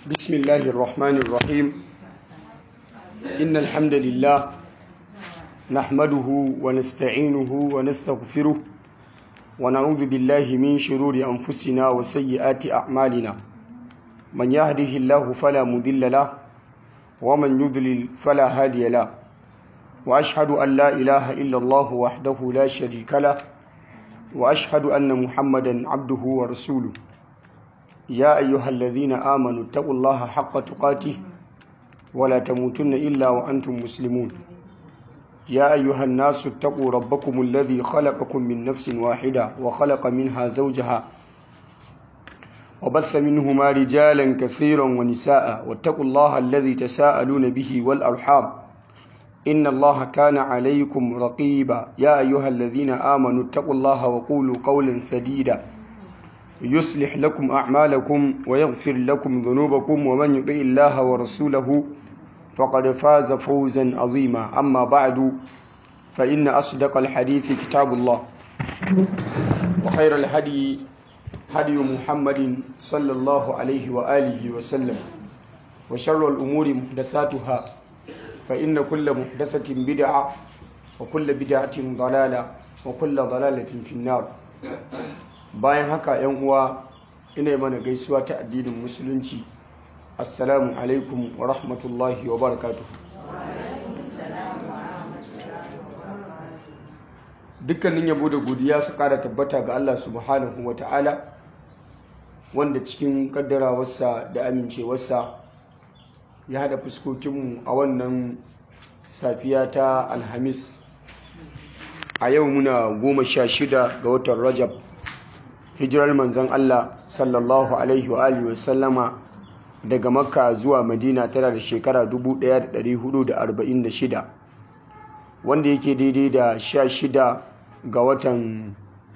بسم الله الرحمن الرحيم إن الحمد لله نحمده ونستعينه ونستغفره ونعوذ بالله من شرور أنفسنا وسيئات أعمالنا من يهده الله فلا مضل له ومن يضلل فلا هادي له وأشهد أن لا إله إلا الله وحده لا شريك له وأشهد أن محمدا عبده ورسوله يا أيها الذين آمنوا اتقوا الله حق تقاته ولا تموتن إلا وأنتم مسلمون يا أيها الناس اتقوا ربكم الذي خلقكم من نفس واحدة وخلق منها زوجها وبث منهما رجالا كثيرا ونساء واتقوا الله الذي تساءلون به والأرحام إن الله كان عليكم رقيبا يا أيها الذين آمنوا اتقوا الله وقولوا قولا سديدا يصلح لكم أعمالكم ويغفر لكم ذنوبكم ومن يطع الله ورسوله فقد فاز فوزا عظيما أما بعد فإن أصدق الحديث كتاب الله وخير الهدي هدي محمد صلى الله عليه وآله وسلم وشر الأمور محدثاتها فإن كل محدثة بدعة وكل بدعة ضلالة وكل ضلالة في النار bayan haka yan uwa ina mana gaisuwa ta addinin musulunci assalamu alaikum wa rahmatullahi wa barakatuh dukkanin yabo da godiya su kara tabbata ga Allah subhanahu wa ta'ala wanda cikin kaddarawarsa da amincewarsa ya hada fuskokinmu a wannan safiya ta alhamis a yau muna goma sha shida ga watan rajab hijirar manzon Allah sallallahu alaihi wa alihi wasallama daga makka zuwa madina tana da shekara 1446 wanda yake daidai da 16 ga watan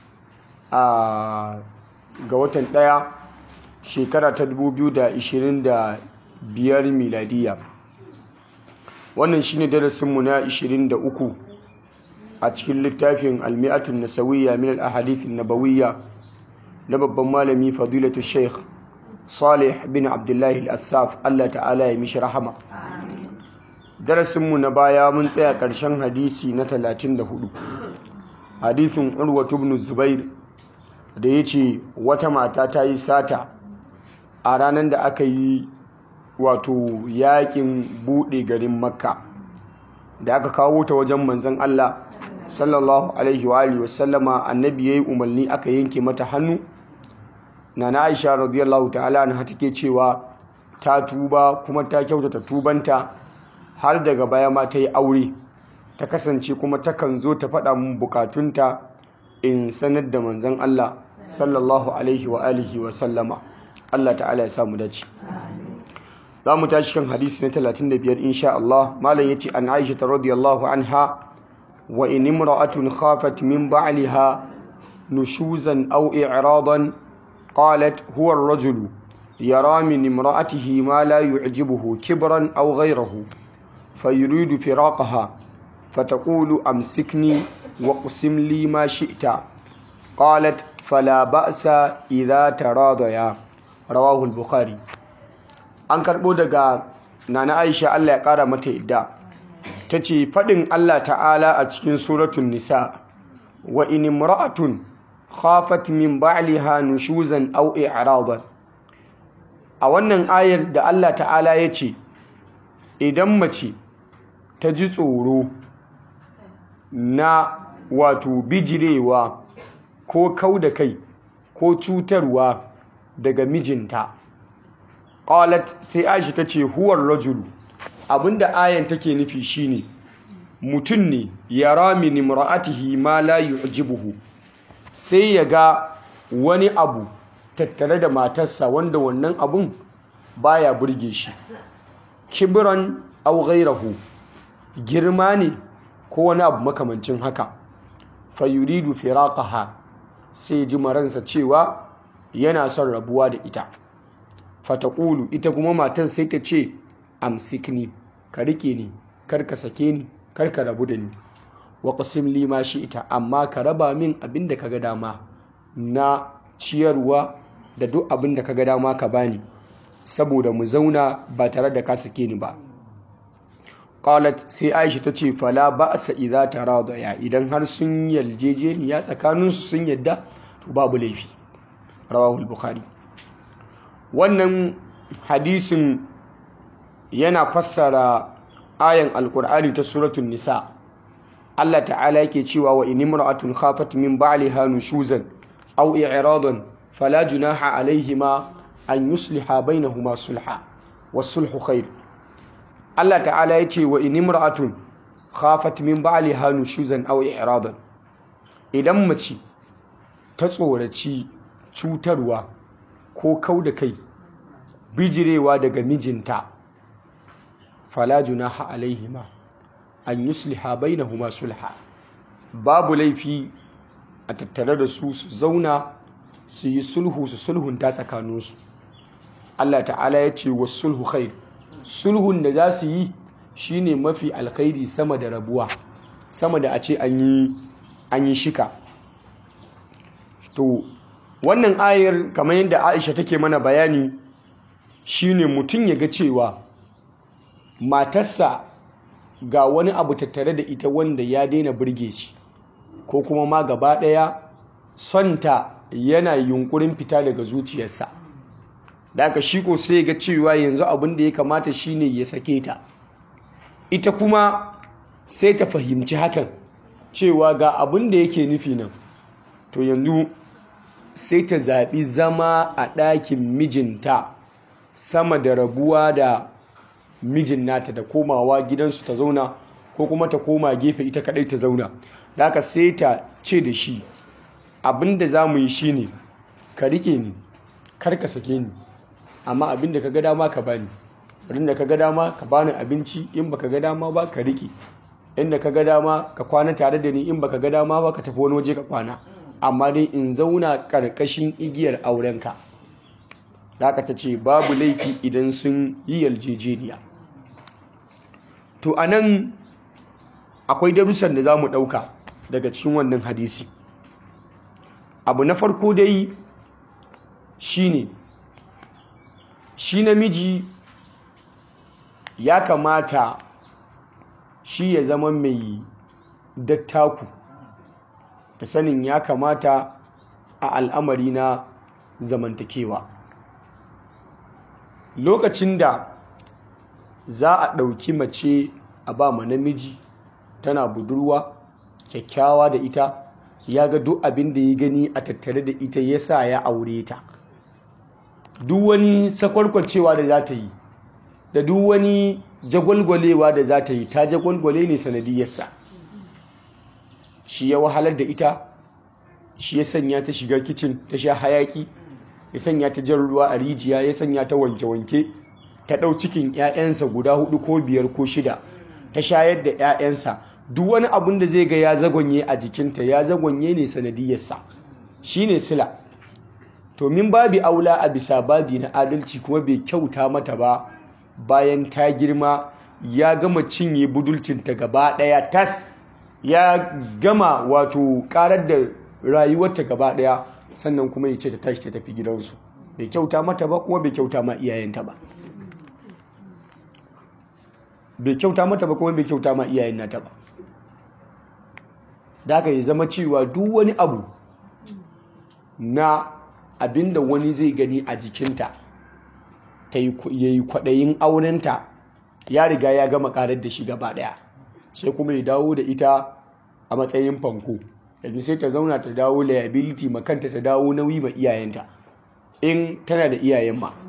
a ga watan daya shekara ta 2025 miladiya wannan shine darasinmu na 23 a cikin littafin almi'atun nasawiyya min al-ahadith an-nabawiyya na babban malami fadilatu sheikh salih bin abdullahi al-assaf Allah ta'ala ya mishi rahama darasinmu na baya mun tsaya ƙarshen hadisi na 34 hadisin urwatu ibn zubair da ya ce wata mata ta yi sata a ranar da aka yi wato yakin buɗe garin makka da aka kawo ta wajen manzon Allah sallallahu alaihi wa alihi wasallama annabi yayi umarni aka yanke mata hannu nana Aisha radiyallahu ta'ala anha take cewa ta tuba kuma ta kyautata tubanta har daga baya ma ta yi aure ta kasance kuma takan zo ta faɗa mun bukatunta in sanar da manzon Allah sallallahu alaihi wa alihi wa sallama Allah ta'ala ya samu dace za mu tashi kan hadisi na 35 insha Allah malam yace an Aisha radiyallahu anha وإن امرأة خافت من بعلها نشوزا أو إعراضا قالت هو الرجل يرى من امرأته ما لا يعجبه كبرا أو غيره فيريد فراقها فتقول أمسكني واقسم لي ما شئت قالت فلا بأس إذا تراضيا رواه البخاري أنكر بودغا نانا عائشة الله يقارى متى إدّا ta ce faɗin Allah ta'ala a cikin suratun nisa wa in imra'atun khafat min ba'liha nushuzan aw i'radan a wannan ayar da Allah ta'ala ya ce idan mace ta ji tsoro na wato bijirewa ko kau da kai ko cutarwa daga mijinta qalat sai Aisha ta ce huwar rajulu abinda ayan take nufi shine mutum ne yara min imra'atihi ma la yu'jibuhu sai ya ga wani abu tattare da matarsa wanda wannan abun baya burge shi kibran aw ghayrahu girma ne ko wani abu makamancin haka fayuridu firaqaha sai ji maransa cewa yana son rabuwa da ita fataqulu ita kuma matan sai ta ce amsikni ka rike ni kar ka sake ni kar ka rabu da ni wa qasim li ma shi ita amma ka raba min abin da kaga dama na ciyarwa da duk abin da kaga dama ka bani saboda mu zauna ba tare da ka sake ni ba qalat sai aisha ta ce fala ba'sa idza taradaya idan har sun yaljejeniya tsakaninsu sun yadda to babu laifi rawahu al-bukhari wannan hadisin yana fassara ayan alkur'ani ta suratul nisa Allah ta'ala yake cewa wa in imra'atun khafat min ba'liha nushuzan aw i'radan fala junaha alaihima an yusliha bainahuma sulha was-sulhu khair Allah ta'ala yace wa in imra'atun khafat min ba'liha nushuzan aw i'radan idan mace ta tsoraci cutarwa ko kau da kai bijirewa daga mijinta fala junaha alaihima an yusliha bainahuma sulha babu laifi a tattare da su su zauna su yi sulhu su sulhunta tsakaninsu Allah ta'ala ya ce wa sulhu khair sulhun da za su yi shine mafi alkhairi sama da rabuwa sama da a ce an yi shika to wannan ayar kamar yadda Aisha take mana bayani shine mutum ya ga cewa matarsa ga wani abu tattare da ita wanda ya daina burge shi ko kuma ma gaba ɗaya sonta yana yunkurin fita daga zuciyarsa da aka shi ko sai ga cewa yanzu abin da ya kamata shine ya sake ta ita kuma sai ta fahimci hakan cewa ga abin da yake nufi nan to yanzu sai ta zaɓi zama a ɗakin mijinta sama da rabuwa da mijin nata da komawa gidansu ta zauna ko kuma ta koma gefe ita kadai ta zauna da haka sai ta ce da shi abinda za mu yi shi ne ka rike ni kar ka sake ni amma abinda ka ga dama ka bani abinda ka ga dama ka bani abinci in baka ga dama ba ka rike inda ka ga dama ka kwana tare da ni in baka ga dama ba ka tafi wani waje ka kwana amma dai in zauna karkashin igiyar aurenka da haka ta ce babu laifi idan sun yi yarjejeniya to a nan akwai darussan da za mu ɗauka daga cikin wannan hadisi abu na farko dai shi ne shi namiji ya kamata shi ya zama mai dattaku da sanin ya kamata a al'amari na zamantakewa lokacin da za a ɗauki mace a ba ma namiji tana budurwa kyakkyawa da ita ya ga duk abin da ya gani a tattare da ita ya sa ya aure ta duk wani sakwarkwacewa da za ta yi da duk wani jagwalgwalewa da za ta yi ta jagwalgwale ne sanadiyarsa shi ya wahalar da ita shi ya sanya ta shiga kicin ta sha hayaki ya sanya ta jan ruwa a rijiya ya sanya ta wanke-wanke ta ɗau cikin 'ya'yansa guda hudu ko biyar ko shida ta shayar da 'ya'yansa duk wani abun da zai ga ya zagonye a jikinta ya zagonye ne sanadiyarsa shi ne sila to min babi aula a bisa babi na adalci kuma bai kyauta mata ba bayan ta girma ya gama cinye budulcinta gaba ɗaya tas ya gama wato karar da rayuwarta gaba ɗaya sannan kuma ya ce ta tashi ta tafi gidansu bai kyauta mata ba kuma bai kyauta ma iyayenta ba bai kyauta mata ba kuma bai kyauta ma iyayen nata ba da aka yi zama cewa duk wani abu na abinda wani zai gani a jikinta ta yi kwaɗayin aurenta ya riga ya gama karar da shi gaba ɗaya sai kuma ya dawo da ita a matsayin fanko yanzu sai ta zauna ta dawo liability makanta ta dawo nauyi ma iyayenta in tana da iyayen ma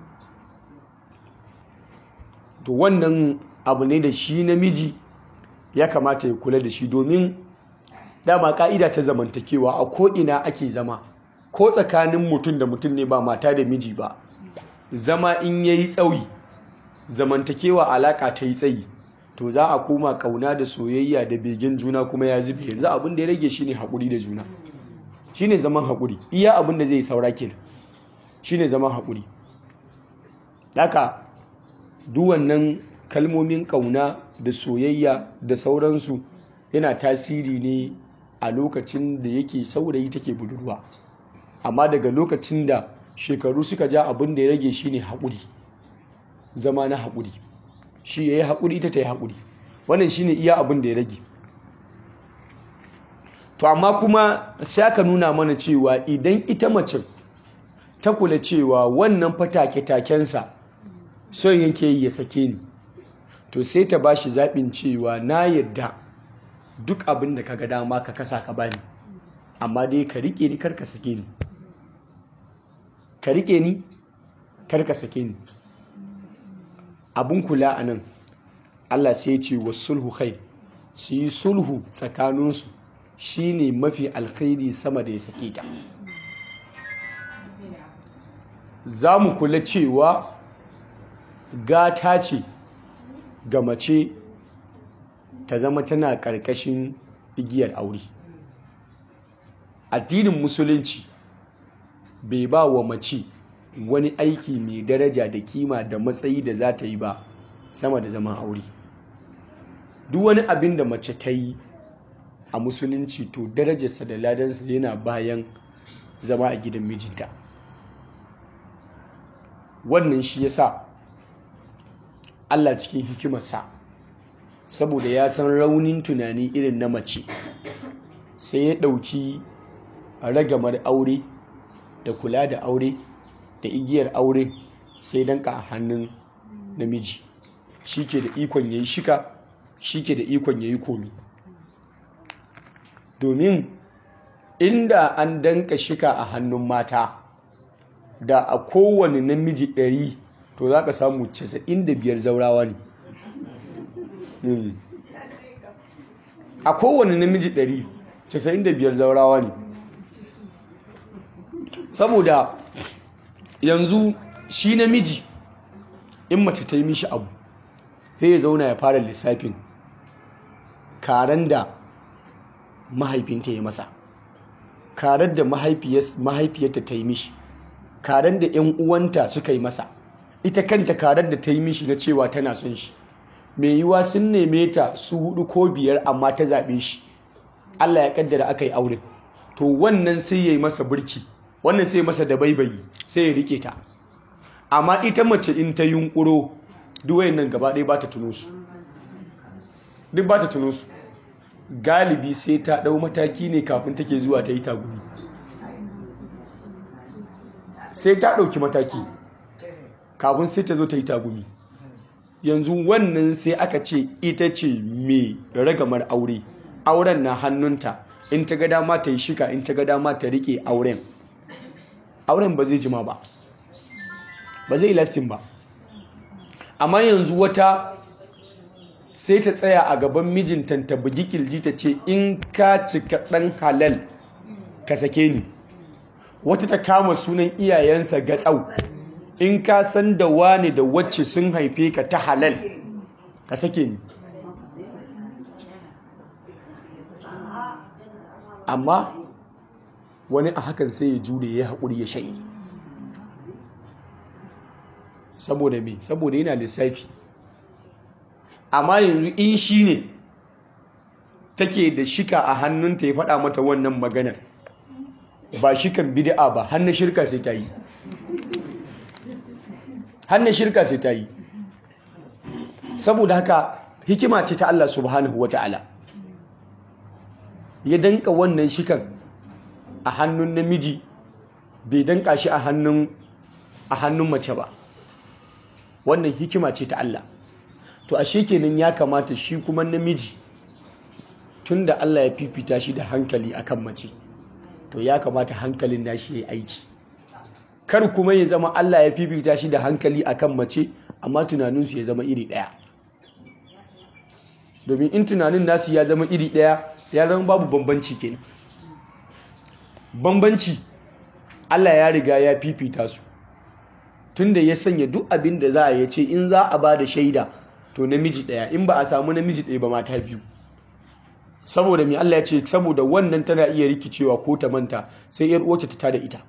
to wannan abu ne da shi namiji ya kamata ya kula da shi domin dama ka'ida ta zamantakewa a ko'ina ake zama ko tsakanin mutum da mutum ne ba mata da miji ba zama in ya yi tsawi zamantakewa alaka ta yi tsayi to za a koma kauna da soyayya da begen juna kuma ya zube yanzu abin da ya rage shine haƙuri da juna shine zaman haƙuri iya abin da zai saura kenan shine zaman haƙuri haka duk wannan kalmomin kauna da soyayya da sauransu yana tasiri ne a lokacin da yake saurayi take budurwa amma daga lokacin da shekaru suka ja abin da ya rage shine haƙuri zama na haƙuri shi ya yi haƙuri ita ta yi haƙuri wannan shine iya abin da ya rage to amma kuma sai aka nuna mana cewa idan ita macin ta kula cewa wannan fatake-takensa son yake yi ya sake ni to sai ta ba shi zaɓin cewa na yadda duk abin da ka ga dama ka kasa ka bani amma dai ka riƙe ni karka sake ni ka riƙe ni karka sake ni abin kula a nan Allah sai ce wa sulhu khair su yi sulhu tsakaninsu shine mafi alkhairi sama da ya sake ta za mu kula cewa gata ce ga mace ta zama tana ƙarƙashin igiyar aure addinin musulunci bai ba wa mace wani aiki mai daraja da kima da matsayi da za ta yi ba sama da zaman aure duk wani abin da mace ta yi a musulunci to darajarsa da ladansa yana bayan zama a gidan mijinta wannan shi yasa Allah cikin hikimarsa saboda ya san raunin tunani irin na mace sai ya ɗauki ragamar aure da kula da aure da igiyar aure sai danka a hannun namiji shi ke da ikon ya yi shika shi ke da ikon ya yi komi domin inda an danka shika a hannun mata da a kowane namiji ɗari to za ka samu 95 zaurawa ne a kowane namiji 100 95 zaurawa ne saboda yanzu shi namiji in mace ta yi mishi abu sai ya zauna ya fara lissafin karen da mahaifinta ya masa karen da mahaifiyarta ta yi mishi karen da 'yan uwanta suka yi masa ita kanta karen da ta yi mishi na cewa tana son shi mai yiwa sun neme ta su hudu ko biyar amma ta zaɓe shi Allah ya kaddara aka yi aure to wannan sai ya yi masa burki wannan sai masa da baibayi sai ya rike ta amma ita mace in ta yunkuro duwayen nan gaba ɗaya ba ta tuno su duk ba ta tuno su galibi sai ta ɗau mataki ne kafin take zuwa ta yi tagumi sai ta ɗauki mataki kafin sai ta zo ta yi tagumi yanzu wannan sai aka ce ita ce mai ragamar aure auren na hannunta in ta ga dama ta yi shika in ta ga dama ta rike auren auren ba zai jima ba ba zai lastin ba amma yanzu wata sai ta tsaya a gaban mijinta ta bugi kilji ta ce in ka cika ɗan halal ka sake ni wata ta kama sunan iyayensa gatsau in ka san da wane da wacce sun haife ka ta halal ka sake ni amma wani a hakan sai ya jure ya haƙuri ya sha'i saboda me saboda yana lissafi amma yanzu in shi ne take da shika a hannunta ya faɗa mata wannan maganar ba shikan bid'a ba hannun shirka sai ta yi hannun shirka sai ta yi saboda haka hikima ce ta Allah subhanahu wa ta'ala ya danka wannan shikan a hannun namiji bai danka shi a hannun a hannun mace ba wannan hikima ce ta Allah to ashe kenan ya kamata shi kuma namiji tunda Allah ya fifita shi da hankali akan mace to ya kamata hankalin nashi ya aiki kar kuma ya zama Allah ya fifita shi da hankali akan mace amma tunaninsu ya zama iri ɗaya domin in tunanin nasu ya zama iri ɗaya ya zama babu bambanci kenan bambanci Allah ya riga ya fifita su tunda ya sanya duk abin da za a ya ce in za a ba da shaida to namiji ɗaya in ba a samu namiji ɗaya ba mata biyu saboda mai Allah ya ce saboda wannan tana iya rikicewa ko ta manta sai yar uwarta ta tada ita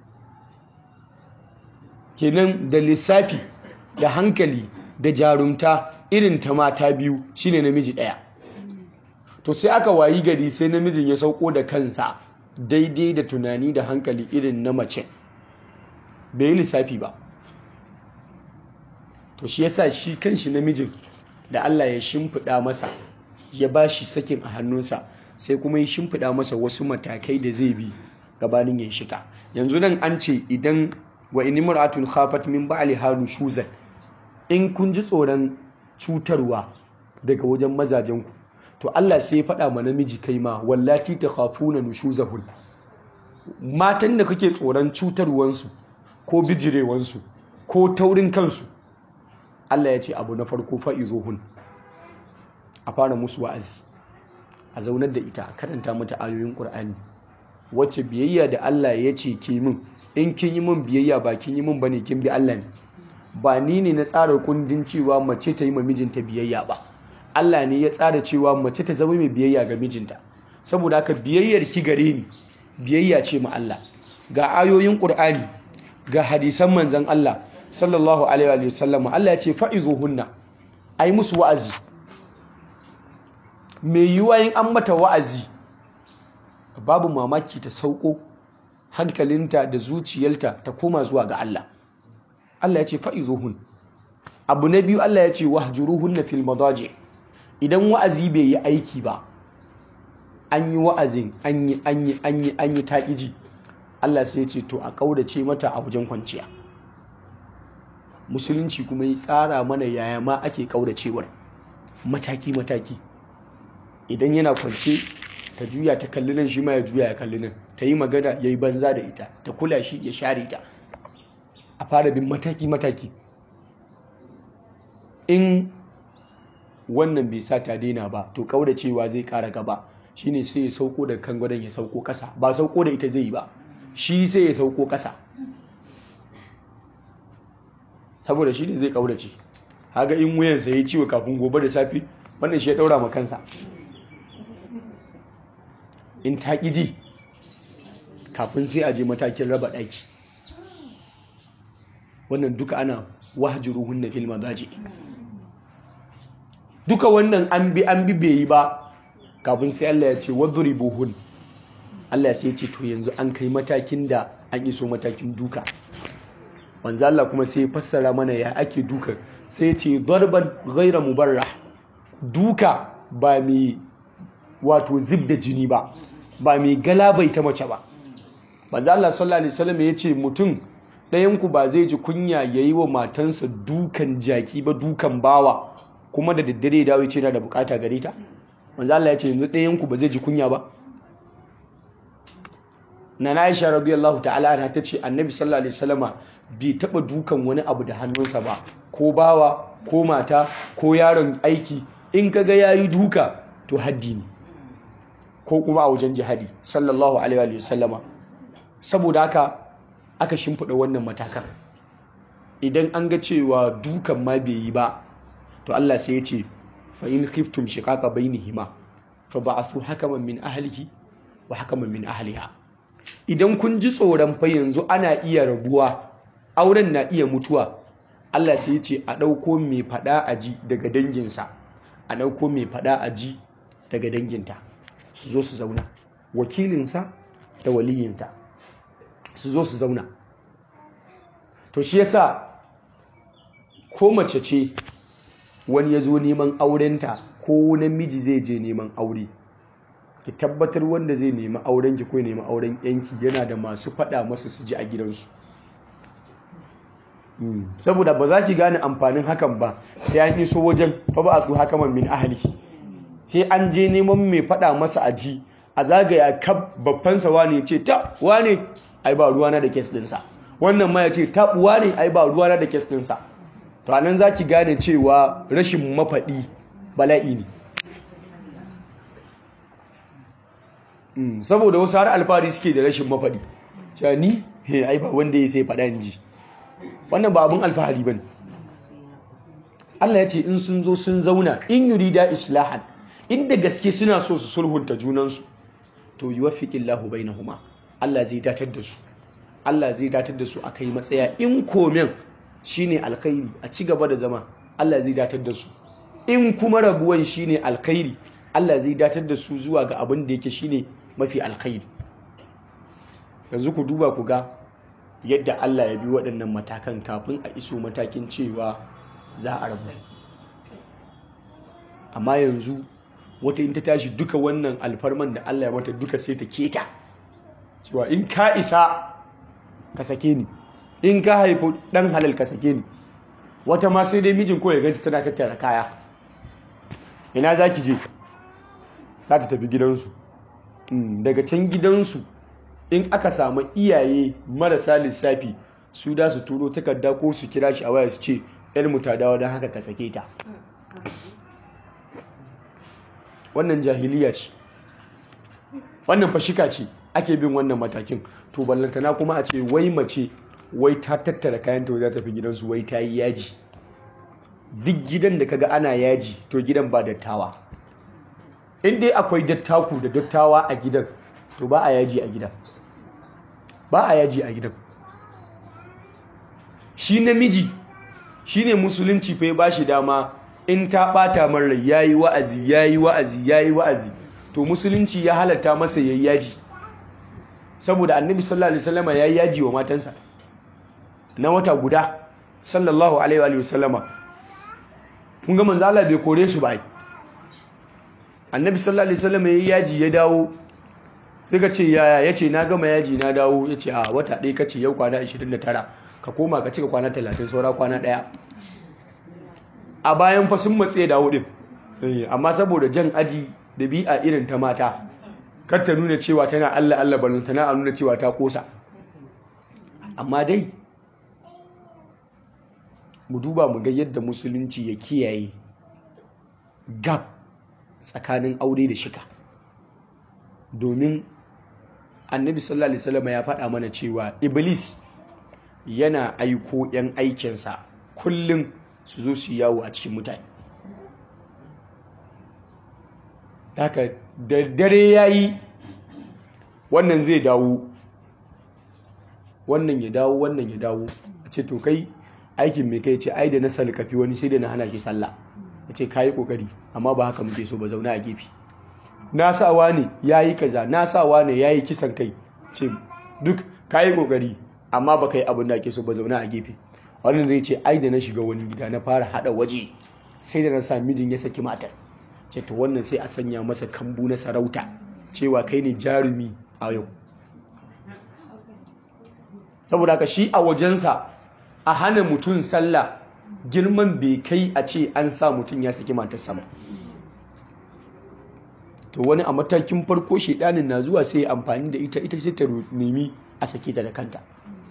kenan da lissafi da hankali da jarumta irin ta mata biyu shine namiji ɗaya to sai aka wayi gari sai namijin ya sauko da kansa daidai da tunani da hankali irin na mace bai yi lissafi ba to shi yasa shi kanshi namijin da Allah ya shimfiɗa masa ya ba shi sakin a hannunsa sai kuma ya shimfiɗa masa wasu matakai da zai bi gabanin ya shika yanzu nan an ce idan wa in imra'atun khafat min ba'liha nushuzan in kun ji tsoron cutarwa daga wajen mazajen ku to Allah sai ya faɗa ma namiji kai ma wallati takhafuna nushuzahun matan da kake tsoron cutarwansu ko bijirewansu ko taurin kansu Allah ya ce abu na farko fa'izuhun a fara musu wa'azi a zaunar da ita a karanta mata ayoyin ƙur'ani wacce biyayya da Allah ya ce ke min in kin yi min biyayya ba kin yi min bane kin bi Allah ne ba ni ne na tsara kundin cewa mace ta yi ma mijinta biyayya ba Allah ne ya tsara cewa mace ta zama mai biyayya ga mijinta saboda haka biyayyar ki gare ni biyayya ce ma Allah ga ayoyin ƙur'ani ga hadisan manzon Allah sallallahu alaihi wa sallam Allah ya ce fa'izuhunna ai musu wa'azi me yiwa yin an mata wa'azi babu mamaki ta sauko hankalinta da zuciyarta ta koma zuwa ga Allah Allah ya ce fa'izuhun abu na biyu Allah ya ce wahjuruhunna fil madaji idan wa'azi bai yi aiki ba an yi wa'azin an yi an yi an yi an yi taƙiji Allah sai ya ce to a ƙaudace mata a wajen kwanciya musulunci kuma ya tsara mana yaya ma ake ƙaudacewar mataki-mataki idan yana kwance ta juya ta kalli nan shi ma ya juya ya kalli nan ta yi magana ya yi banza da ita ta kula shi ya share ta a fara bin mataki-mataki in wannan bai sa ta daina ba to ƙaudacewa zai ƙara gaba shine sai ya sauko da kan gwadon ya sauko ƙasa ba sauko da ita zai yi ba shi sai ya sauko ƙasa saboda shi ne zai kaurace haga in wuyansa ya ciwo kafin gobe da safi wannan shi ya daura ma kansa in ta ji kafin sai a je matakin raba ɗaki wannan duka ana wahjuruhun na filma daji duka wannan an bi an bi bai yi ba kafin sai Allah ya ce wadribuhun Allah sai ya ce to yanzu an kai matakin da an iso matakin duka manzo Allah kuma sai fassara mana ya ake duka sai ce darban ghaira mubarrah duka ba mai wato zib da jini ba ba mai galabai ta mace ba manzo Allah sallallahu alaihi wasallam ya ce mutum ɗayan ku ba zai ji kunya yayi wa matansa dukan jaki ba dukan bawa kuma da daddare dawo ya ce na da bukata gare ta manzo Allah ya ce yanzu ɗayan ku ba zai ji kunya ba na Aisha radiyallahu ta'ala anha tace Annabi sallallahu alaihi wasallama bai taba dukan wani abu da hannunsa ba ko bawa ko mata ko yaron aiki in kaga yayi duka to haddi ne ko kuma a wajen jihadi sallallahu alaihi wasallama saboda haka aka shimfida wannan matakan idan an ga cewa dukan ma bai yi ba to Allah sai ya ce fa in khiftum shiqaqa bainihima fa ba'athu hakaman min ahlihi wa hakaman min ahliha idan kun ji tsoron fa yanzu ana iya rabuwa auren na iya mutuwa Allah sai ya ce a ɗauko mai faɗa a ji daga danginsa a ɗauko mai faɗa a ji daga danginta su zo su zauna wakilinsa da waliyinta su zo su zauna to shi yasa ko mace ce wani ya zo neman aurenta ko namiji zai je neman aure ki tabbatar wanda zai nemi auren ki ko nemi auren yanki yana da masu faɗa masa su ji a gidansu saboda ba za ki gane amfanin hakan ba sai an iso wajen fa ba su hakaman min ahli sai an je neman mai faɗa masa a ji a zagaya kab babbansa wane ce ta wane ai ba ruwana da kes dinsa wannan ma ya ce ta wane ai ba ruwana da kes dinsa to anan za ki gane cewa rashin mafaɗi bala'i ne saboda wasu har alfahari suke da rashin mafaɗi cewa ni ai ba wanda ya sai faɗa ji wannan ba abin alfahari ba ne Allah ya ce in sun zo sun zauna in yurida islahan inda gaske suna so su sulhunta junansu to yi wafiƙin lahu bai na huma Allah zai datar da su Allah zai datar da su a kai matsaya in komen shine alkhairi a ci gaba da zama Allah zai datar da su in kuma rabuwan shine alkhairi Allah zai datar da su zuwa ga abin da yake shine mafi alkhairi yanzu ku duba ku ga yadda Allah ya bi waɗannan matakan kafin a iso matakin cewa za a rabu amma yanzu wata in ta tashi duka wannan alfarman da Allah ya mata duka sai ta keta cewa in ka isa ka sake ni in ka haifu ɗan halal ka sake ni wata ma sai dai mijin ko ya ganta tana tattara kaya ina za ki je za ta tafi gidansu daga can gidansu in aka samu iyaye marasa lissafi su da su turo takarda ko su kira shi a waya su ce mu ta dawo don haka ka sake ta wannan jahiliya ce wannan fashika ce ake bin wannan matakin to ballantana kuma a ce wai mace wai ta tattara kayan ta za ta fi gidansu wai ta yi yaji duk gidan da kaga ana yaji to gidan ba dattawa in dai akwai dattaku da dattawa a gidan to ba a yaji a gidan ba a yaji a gidan shi namiji shi ne musulunci fa ba shi dama in ta bata man rai yayi wa'azi yayi wa'azi yayi wa'azi to musulunci ya halatta masa yayi yaji saboda annabi sallallahu alaihi wasallama yayi yaji wa matansa na wata guda sallallahu alaihi wa sallama kun ga manzo Allah bai kore su ba annabi sallallahu alaihi wasallama yayi yaji ya dawo sai ka ce yaya yace na gama yaji na dawo yace a wata ɗaya kace yau kwana 29 ka koma ka cika kwana 30 saura kwana ɗaya a bayan fa sun matse dawo din amma saboda jan aji da bi'a irin ta mata kar ta nuna cewa tana Allah Allah balon tana nuna cewa ta kosa amma dai mu duba mu ga yadda musulunci ya kiyaye gap tsakanin aure da shika domin annabi sallallahu alaihi wasallam ya faɗa mana cewa iblis yana aiko 'yan aikinsa kullum su zo su yawo a cikin mutane haka da dare ya yi wannan zai dawo wannan ya dawo wannan ya dawo a ce to kai aikin mai kai ce ai da na salkafi wani sai da na hana shi sallah ya ce ka yi kokari amma ba haka muke so ba zauna a gefe na sawa ne ya yi kaza na sawa ne ya yi kisan kai ce duk ka yi kokari amma ba ka yi abin da ake so ba zauna a gefe wannan zai ce ai da na shiga wani gida na fara hada waje sai da na sa mijin ya saki matar ce to wannan sai a sanya masa kambu na sarauta cewa kai ne jarumi a yau saboda haka shi a wajensa a hana mutum sallah girman bai kai a ce an sa mutum ya saki matar sama to wani a matakin farko shedanin na zuwa sai amfani da ita ita sai ta nemi a sake ta da kanta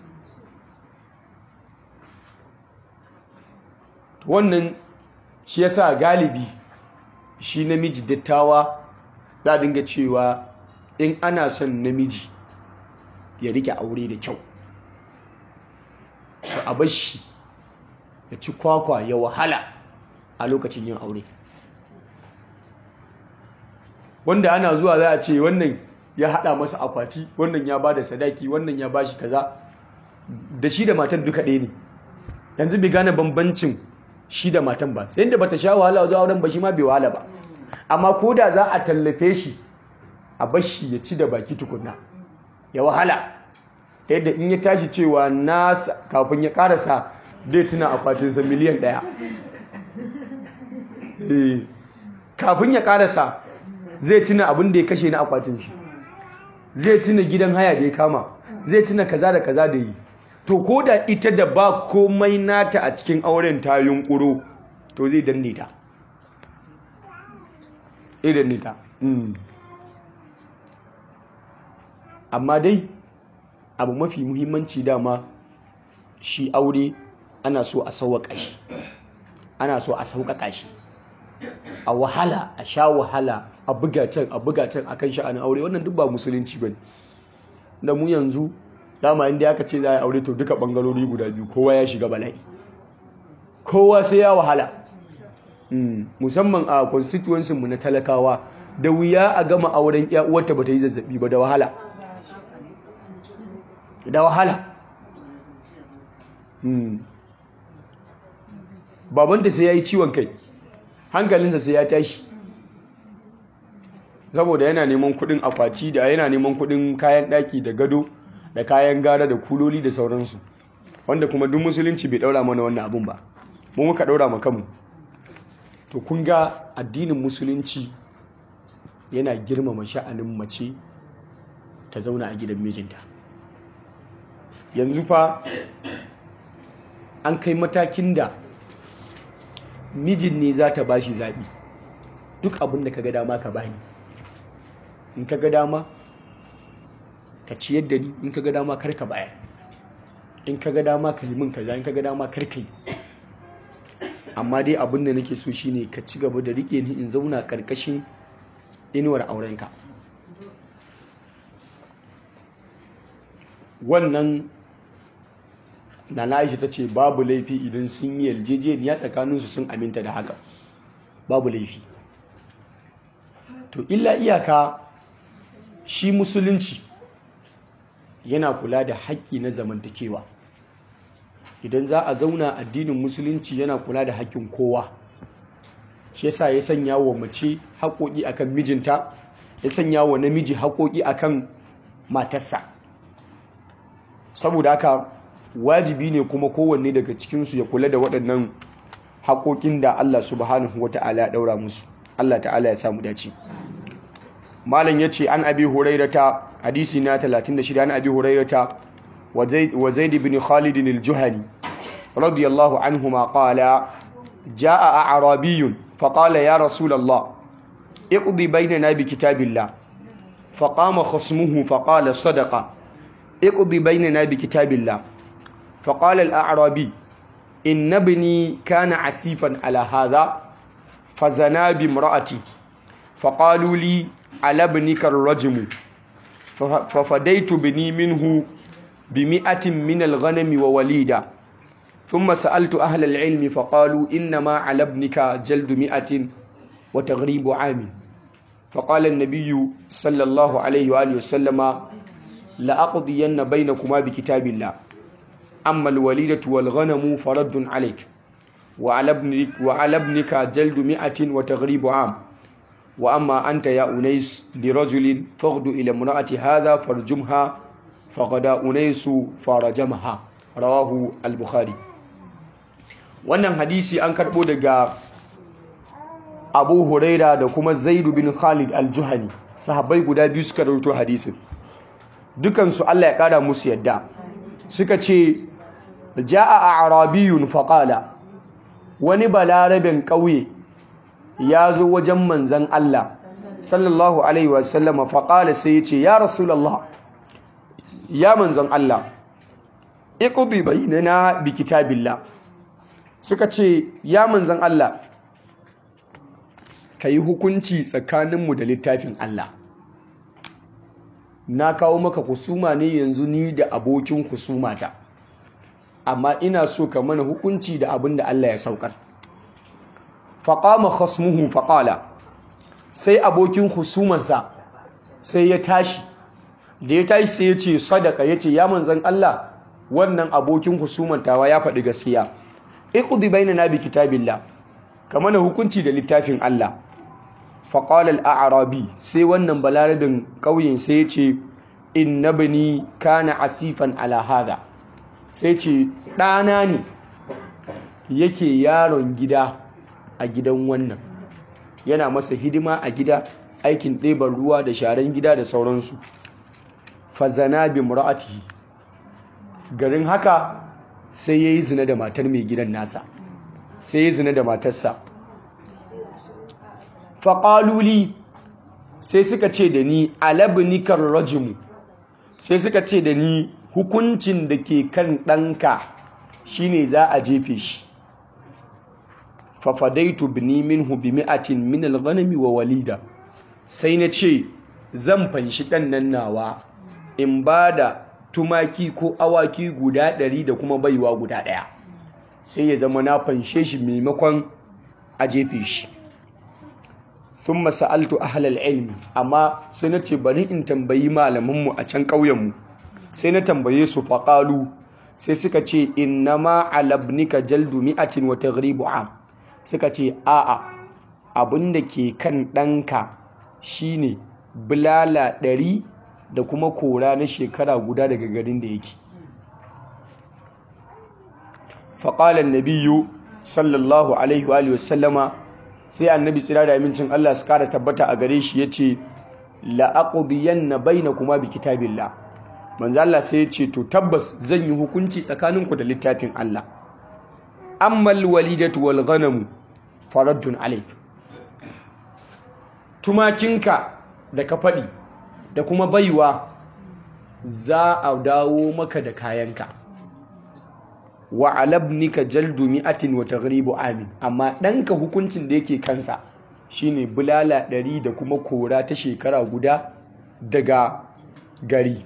wannan shi yasa galibi shi namiji dattawa za a dinga cewa in ana son namiji ya rike aure da kyau to a bar shi ya ci kwakwa ya wahala a lokacin yin aure wanda ana zuwa za a ce wannan ya hada masa akwati wannan ya ba da sadaki wannan ya ba shi kaza da shi da matan duka ɗaya ne yanzu bai gane bambancin shi da matan ba sai da bata sha wahala zuwa auren ba shi ma bai wahala ba amma ko da za a tallafe shi a bashi ya ci da baki tukunna ya wahala ta yadda in ya tashi cewa nasa kafin ya karasa zai tuna akwatinsa miliyan ɗaya kafin ya karasa zai tuna abin da ya kashe na akwatin shi zai tuna gidan haya da ya kama zai tuna kaza da kaza da yi to ko da ita da ba komai nata a cikin auren ta yunkuro to zai danne ta idan nita amma dai abu mafi muhimmanci dama shi aure ana so a sauwaƙa shi ana so a sauƙaƙa shi a wahala a sha wahala a buga can a buga can akan sha'anin aure wannan duk ba musulunci bane da mu yanzu dama inda aka ce za a aure to duka bangarori guda biyu kowa ya shiga bala'i kowa sai ya wahala musamman a constituency mu na talakawa da wuya a gama auren ya uwarta bata yi zazzabi ba da wahala da wahala babanta sai ya yi ciwon kai hankalinsa sai ya tashi saboda yana neman kudin akwati da yana neman kudin kayan daki da gado da kayan gara da kuloli da sauransu wanda kuma duk musulunci bai daura mana wannan abun ba mu muka daura ma kanmu to kun ga addinin musulunci yana girmama sha'anin mace ta zauna a gidan mijinta yanzu fa an kai matakin da mijin ne za ta bashi zaɓi duk abin da ka ga dama ka bani in ka ga dama ka ciyar da ni in ka ga dama kar ka bayar in ka ga dama ka yi min kaza in ka ga dama kar ka yi amma dai abin da nake so shine ka ci gaba da rike ni in zauna karkashin inuwar aurenka wannan na Aisha ta ce babu laifi idan sun yi yarjejeniya tsakaninsu sun aminta da haka babu laifi to illa iyaka shi musulunci yana kula da haƙƙi na zamantakewa idan za a zauna addinin musulunci yana kula da haƙƙin kowa shi yasa ya sanya wa mace haƙoƙi akan mijinta ya sanya wa namiji haƙoƙi akan matarsa saboda haka wajibi ne kuma kowanne daga cikinsu ya kula da waɗannan haƙoƙin da Allah subhanahu wa ta'ala ya ɗaura musu Allah ta'ala ya samu dace malam ya ce an abi hurairata hadisi na 36 an abi hurairata wa zaid ibn khalid al-juhani radiyallahu anhuma qala jaa a'rabiyyun فقال يا رسول الله اقضي بيننا بكتاب الله فقام خصمه فقال صدق اقضي بيننا بكتاب الله فقال الأعرابي إن ابني كان عسيفا على هذا فزنا بامرأتي فقالوا لي على ابنك الرجم ففديت بني منه بمئة من الغنم ووليدا ثم سألت أهل العلم فقالوا إنما على ابنك جلد مئة وتغريب عام فقال النبي صلى الله عليه وآله وسلم لأقضين بينكما بكتاب الله أما الوليدة والغنم فرد عليك وعلى ابنك, وعلى ابنك جلد مئة وتغريب عام وأما أنت يا أنيس لرجل فاغد إلى امرأة هذا فارجمها فغدا أنيس فرجمها رواه البخاري wannan hadisi an karbo daga abu huraira da kuma zaidu bin khalid al-juhani sahabbai guda biyu suka rawaito hadisin dukansu Allah ya kara musu yadda suka ce ja'a a'rabiyun faqala wani balarabin ƙauye ya zo wajen manzan Allah sallallahu alaihi wasallama faqala sai ya ce ya rasulullah ya manzan Allah iqdi bainana bi kitabillah suka ce ya manzan Allah ka yi hukunci tsakaninmu da littafin Allah na kawo maka husuma ne yanzu ni da abokin husumata amma ina so ka mana hukunci da abin da Allah ya saukar faƙama khasmuhu faƙala sai abokin husumansa sai ya tashi da ya tashi sai ya ce sadaka ya ce ya manzan Allah wannan abokin husumantawa ya faɗi gaskiya iqdi bainana bi kitabillah kamar na hukunci da littafin Allah faqala al-a'rabi sai wannan balarabin kauyen sai yace inna bani kana asifan ala hada sai ce ɗana ne yake yaron gida a gidan wannan yana masa hidima a gida aikin ɗeban ruwa da sharan gida da sauransu fazana bi mura'atihi garin haka sai ya yi zina da matar mai gidan nasa sai ya zina da matarsa faƙaluli sai suka ce da ni alabnikar rajimu sai suka ce da ni hukuncin da ke kan ɗanka shine za a jefe shi fafadaitu bini minhu bi mi'atin min al-ghanami wa walida sai na ce zan fanshi ɗan nan nawa in ba da tumaki ko awaki guda ɗari da kuma baiwa guda ɗaya sai ya zama na fanshe shi maimakon a jefe shi sun masa'altu ahalal ilmi amma sai na ce bari in tambayi malamanmu a can ƙauyenmu sai na tambaye su faƙalu sai suka ce inna ma alabnika jaldu mi'atin wa taghribu am suka ce a'a abin da ke kan ɗanka shine bulala ɗari da kuma kora na shekara guda daga garin da yake faƙalar nabiyu sallallahu alaihi wa sallama sai annabi tsira da amincin Allah su kara tabbata a gare shi ya ce la'aƙudiyan na bai na kuma bi kitabillah manzo Allah sai ya ce to tabbas zan yi hukunci tsakaninku da littafin Allah ammal walidatu wal ghanamu faraddun alayk tumakinka da ka faɗi da kuma baiwa za a dawo maka da kayanka wa alabnika jaldu mi'atin wa taghribu amin amma ɗanka hukuncin da yake kansa shine bulala ɗari da kuma kora ta shekara guda daga gari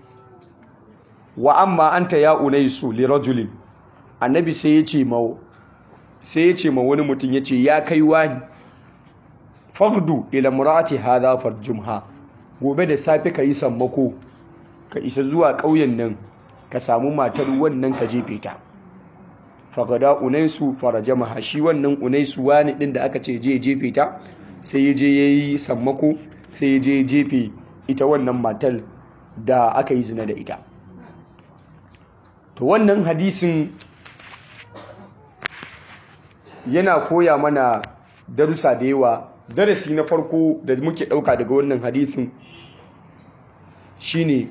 wa amma anta ya unaisu li rajulin annabi sai ya ce ma sai ya ce ma wani mutum ya ce ya kai wani fardu ila murati hadha farjumha gobe da safe ka yi sammako ka isa zuwa ƙauyen nan ka samu matar wannan ka jefe ta fagada unaisu farajamaha shi wannan unaisu wani din da aka ce je jefe ta sai ya je yayi sammako sai ya je jefe ita wannan matar da aka yi zina da ita to wannan hadisin yana koya mana darussa da yawa darasi na farko da muke ɗauka daga wannan hadisin shine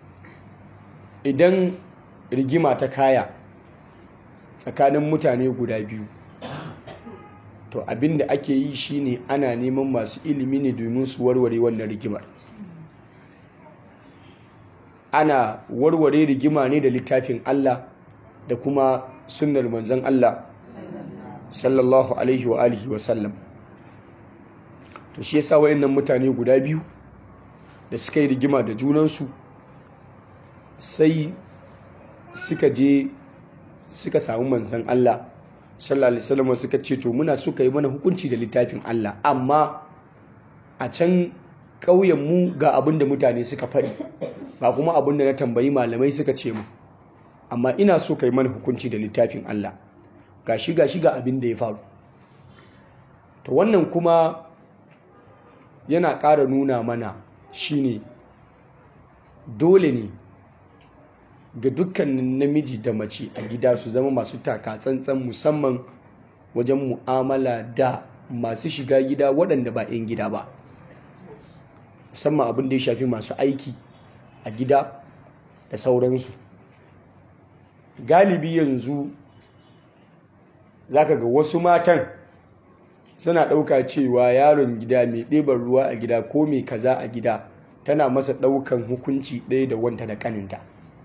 idan rigima ta kaya tsakanin mutane guda biyu to abinda ake yi shine ana neman masu ilimi ne domin su warware wannan rigimar ana warware rigima ne da littafin Allah da kuma sunnar manzon Allah sallallahu alaihi wa alihi wa sallam to shi yasa wayannan mutane guda biyu da suka yi rigima da junansu sai suka je suka samu manzon Allah sallallahu alaihi wasallam suka ce to muna suka yi mana hukunci da littafin Allah amma a can ƙauyen mu ga abin da mutane suka faɗi ba kuma abin da na tambayi malamai suka ce mu amma ina so ka yi mana hukunci da littafin Allah ga shi ga shi ga abin da ya faru to wannan kuma yana ƙara nuna mana shine dole ne ga dukkanin namiji da mace a gida su zama masu taka tsantsan musamman wajen mu'amala da masu shiga gida waɗanda ba 'yan gida ba musamman abin da ya shafi masu aiki a gida da sauransu galibi yanzu zaka ga wasu matan suna ɗauka cewa yaron gida mai ɗeban ruwa a gida ko mai kaza a gida tana masa ɗaukan hukunci ɗaya da wanta da ƙaninta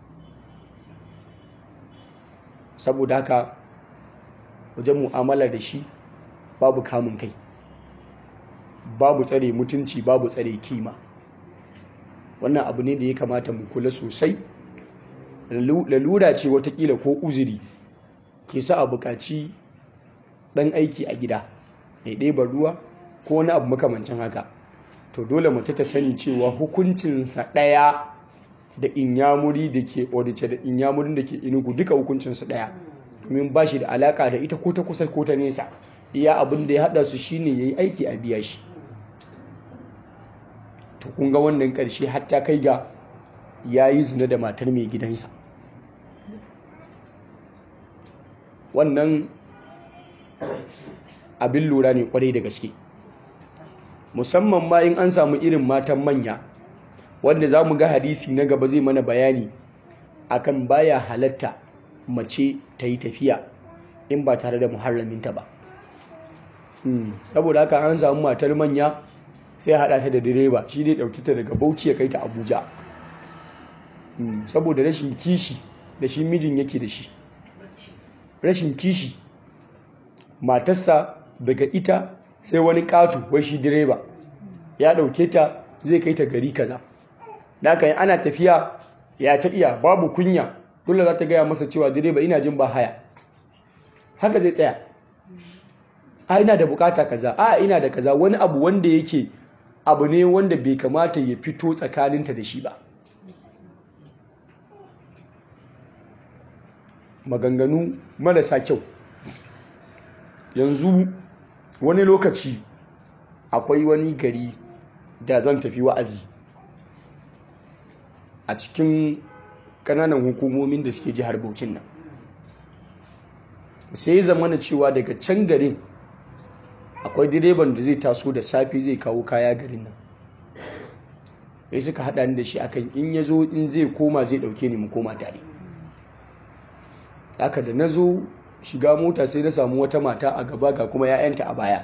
saboda haka wajen mu'amala da shi babu kamun kai babu tsare mutunci babu tsare kima wannan abu ne da ya kamata mu kula sosai lalura ce watakila ko uzuri ke sa a buƙaci ɗan aiki a gida mai ɗeban ruwa ko wani abu makamancin haka to dole mace ta sani cewa hukuncinsa ɗaya da inyamuri da ke odice da inyamurin da ke inugu duka hukuncinsu ɗaya domin ba shi da alaka da ita ko ta kusa ko ta nesa iya abin da ya haɗa su shine ya yi aiki a biya shi to kun ga wannan ƙarshe hatta kai ga ya yi zina da matar mai gidansa wannan abin lura ne kwarai da gaske musamman ma in an samu irin matan manya wanda za mu ga hadisi na gaba zai mana bayani akan baya halatta mace ta yi tafiya in ba tare da muharraminta ba saboda haka an samu matar manya sai haɗa ta da direba shi dai ɗauki ta daga bauchi ya kai ta abuja saboda rashin kishi da shi mijin yake da shi rashin kishi matarsa daga ita sai wani ƙato wai shi direba ya ɗauke ta zai kai ta gari kaza da aka yi ana tafiya ya ta iya babu kunya dole za ta gaya masa cewa direba ina jin ba haya haka zai tsaya a ina da bukata kaza a ina da kaza wani abu wanda yake abu ne wanda bai kamata ya fito tsakaninta da shi ba maganganu marasa kyau yanzu wani lokaci akwai wani gari da zan tafi wa'azi a cikin kananan hukumomin da suke jihar Bauchin nan sai zamana cewa daga can garin akwai direban da zai taso da safi zai kawo kaya garin nan sai suka haɗa ni da shi akan in ya zo in zai koma zai ɗauke ni mu koma tare haka da na zo shiga mota sai na samu wata mata a gaba ga kuma 'ya'yanta a baya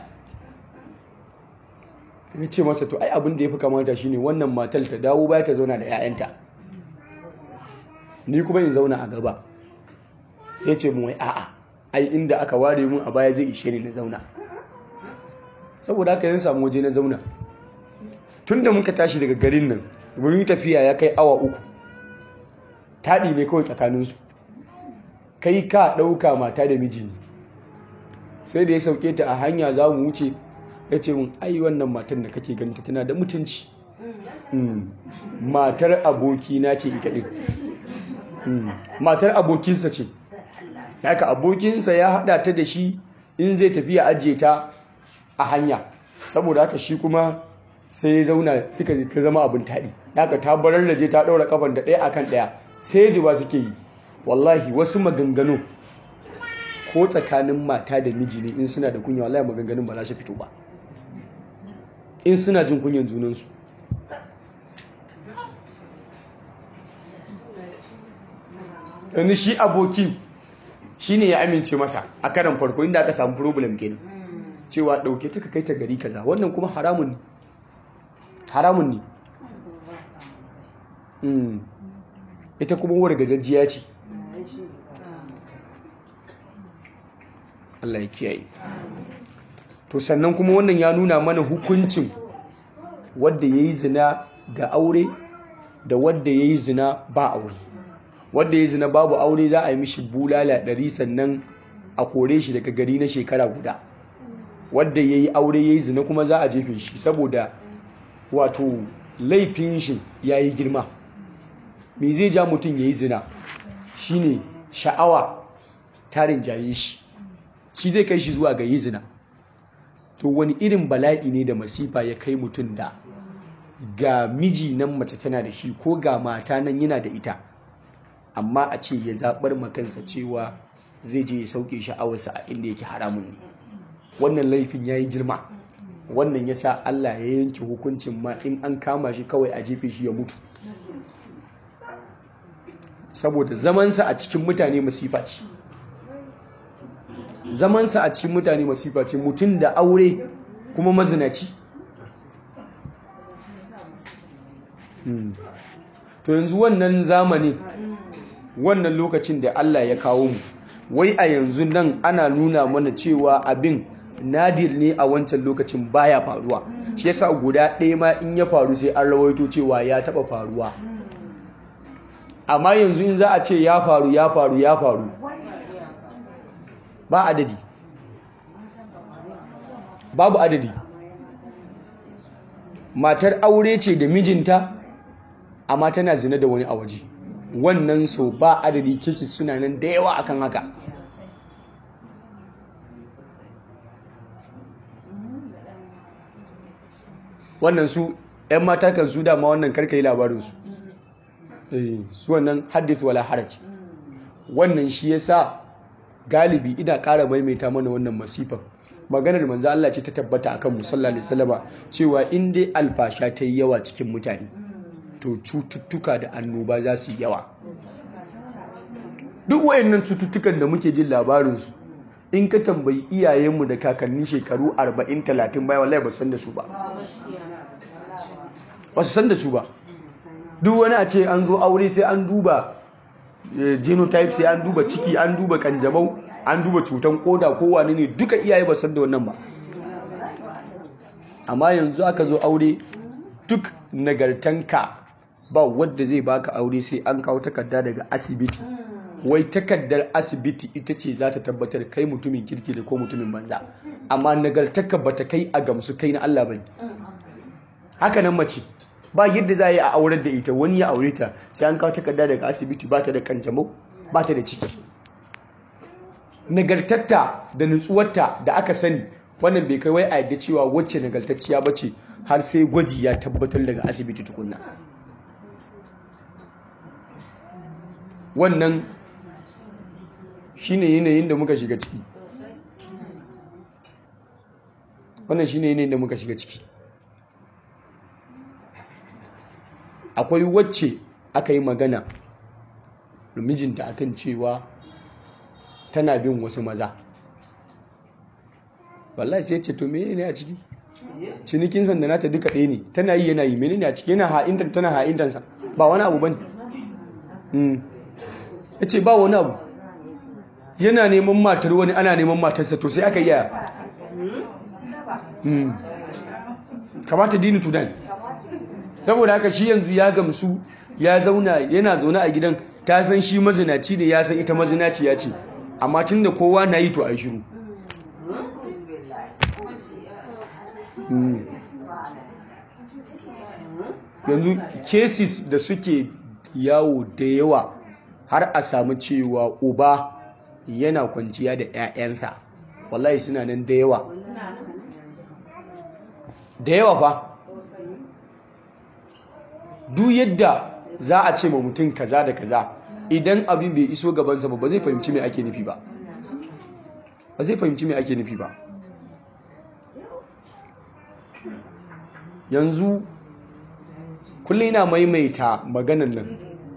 na ce masa to ai abin da ya fi kamata shine wannan matar ta dawo baya ta zauna da 'ya'yanta ni kuma in zauna a gaba sai ce mu wai a'a ai inda aka ware mun a baya zai ishe ni na zauna saboda haka yin samu waje na zauna tun da muka tashi daga garin nan mun yi tafiya ya kai awa uku taɗi ne kawai tsakaninsu kai ka ɗauka mata da miji ne sai da ya sauke ta a hanya za mu wuce ya ce mun ai wannan matan da kake ganta tana da mutunci matar abokina ce ita ɗin matar abokinsa ce haka abokinsa ya haɗa ta da shi in zai tafiya ajiye ta a hanya saboda haka shi kuma sai ya zauna suka ta zama abin taɗi haka ta barar da je ta ɗaura kafan da ɗaya akan ɗaya sai ji ba suke yi wallahi wasu maganganu ko tsakanin mata da miji ne in suna da kunya wallahi maganganun ba za su fito ba in suna jin kunyan junansu yanzu shi aboki shi ne ya amince masa a karan farko inda aka samu problem kenan cewa ɗauke ta ka kai ta gari kaza wannan kuma haramun ne haramun ne ita kuma wadda gajajjiya ce Allah ya kiyaye to sannan kuma wannan ya nuna mana hukuncin wadda ya yi zina da aure da wadda ya yi zina ba aure wadda ya yi zina babu aure za a yi mishi bulala ɗari sannan a kore shi daga gari na shekara guda wadda ya yi aure ya yi zina kuma za a jefe shi saboda wato laifin shi ya yi girma me zai ja mutum ya yi zina shine sha'awa tarin jaye shi shi zai kai shi zuwa ga yi zina to wani irin bala'i ne da masifa ya kai mutum da ga miji nan mace tana da shi ko ga mata nan yana da ita amma a ce ya zaɓar makansa cewa zai je ya sauke sha'awarsa a inda yake haramun ne wannan laifin ya yi girma wannan ya sa Allah ya yanke hukuncin ma in an kama shi kawai a jefe shi ya mutu saboda zamansa a cikin mutane masifa ce zamansa a cikin mutane masifa ce mutum da aure kuma mazinaci to yanzu wannan zamani wannan lokacin da Allah ya kawo mu wai a yanzu nan ana nuna mana cewa abin nadir ne a wancan lokacin baya faruwa shi yasa guda ɗaya ma in ya faru sai an rawaito cewa ya taɓa faruwa amma yanzu in za a ce ya faru ya faru ya faru ba adadi babu adadi matar aure ce da mijinta amma tana zina da wani a waje wannan so ba adadi kisi suna nan da yawa akan haka wannan su 'yan mata kan su dama wannan karka yi labarinsu su wannan hadith wala haraj wannan shi yasa galibi ina ƙara maimaita mana wannan masifan maganar manzo Allah ce ta tabbata akan musalla alaihi salama cewa in dai alfasha ta yi yawa cikin mutane to cututtuka da annoba za su yi yawa duk wayannan cututtukan da muke jin labarinsu in ka tambayi iyayenmu da kakanni shekaru 40-30 baya wallahi ba san da su ba ba su san da su ba duk wani a ce an zo aure sai an duba genotype sai an duba ciki an duba kanjamau an duba cutan koda ko wani ne duka iyaye ba san da wannan ba amma yanzu aka zo aure duk nagartanka ba wadda zai baka aure sai an kawo takarda daga asibiti wai takardar asibiti ita ce za ta tabbatar kai mutumin kirki da ko mutumin banza amma nagartaka ba ta kai a gamsu kai na Allah ba haka nan mace ba yadda za a yi a aurar da ita wani ya aure ta sai an kawo takarda daga asibiti ba ta da kanjamau ba ta da ciki nagartatta da nutsuwarta da aka sani wannan bai kai wai a yadda cewa wacce nagartacciya ba ce har sai gwaji ya tabbatar daga asibiti tukunna wannan shine yanayin da muka shiga ciki wannan shine yanayin da muka shiga ciki akwai wacce aka yi magana da mijinta akan cewa tana bin wasu maza wallahi sai ce to mene ne a ciki cinikin sanda nata duka ɗaya ne tana yi yana yi mene ne a ciki yana ha'intar tana ha'intarsa ba wani abu bane ya ce ba wani abu yana neman matar wani ana neman matarsa to sai aka yi yaya kamata dini tudan saboda haka shi yanzu ya gamsu ya zauna yana zaune a gidan ta san shi mazinaci ne ya san ita mazinaci ya ce amma tun da kowa na yi to a yi shiru yanzu cases da suke yawo da yawa har a samu cewa uba yana kwanciya da 'ya'yansa wallahi suna nan da yawa da yawa fa duk yadda za a ce ma mutum kaza da kaza idan abin bai iso gabansa ba ba zai fahimci mai ake nufi ba ba zai fahimci mai ake nufi ba yanzu kullum yana maimaita maganan nan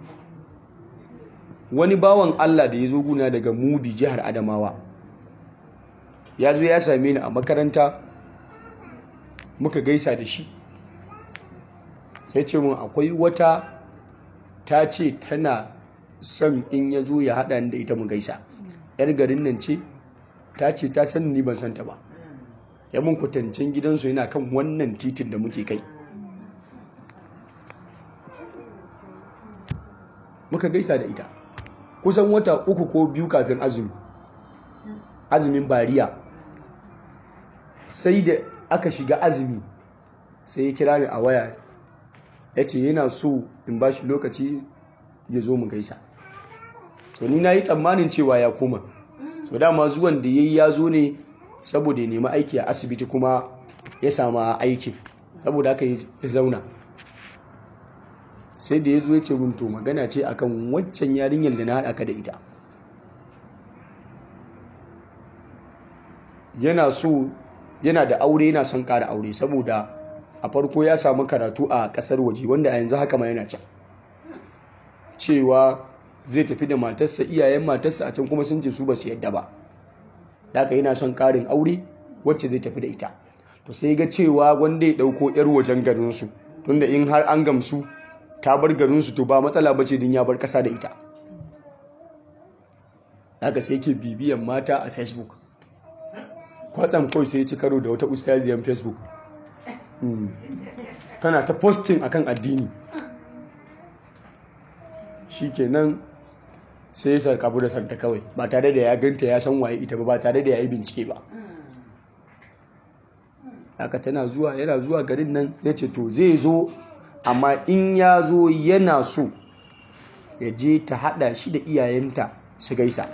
wani bawan Allah da ya zo guna daga Mubi jihar Adamawa ya zo ya same ni a makaranta muka gaisa da shi sai ce mun akwai wata ta ce tana son in ya zo ya haɗa da ita mu gaisa yar garin nan ce ta ce ta san ni ban santa ba ya mun kwatancin gidansu yana kan wannan titin da muke kai muka gaisa da ita kusan wata uku ko biyu kafin azumi azumin bariya sai da aka shiga azumi sai ya kira ni a waya ya ce yana so in ba shi lokaci ya zo mu gaisa so ni na yi tsammanin cewa ya koma so dama zuwan da ya yi ya zo ne saboda ya nemi aiki a asibiti kuma ya sama aikin saboda aka ya zauna sai da ya zo ya ce to magana ce akan waccan yarinyar da na haɗa ka da ita yana so yana da aure yana son ƙara aure saboda a farko ya samu karatu a ƙasar waje wanda a yanzu haka ma yana can cewa zai tafi da matarsa iyayen matarsa a can kuma sun ce su ba su yadda ba haka yana son ƙarin aure wacce zai tafi da ita to sai ga cewa wanda ya ɗauko 'yar wajen garinsu tunda in har an gamsu ta bar garinsu to ba matsala ba ce din ya bar ƙasa da ita haka sai ke bibiyan mata a facebook kwatsam kawai sai ya ci karo da wata ustaziyan facebook tana ta posting akan addini shikenan sai ya sarkabu da santa kawai ba tare da ya ganta ya san waye ita ba ba tare da ya yi bincike ba haka tana zuwa yana zuwa garin nan ya ce to zai zo amma in ya zo yana so ya je ta hada shi da iyayenta su gaisa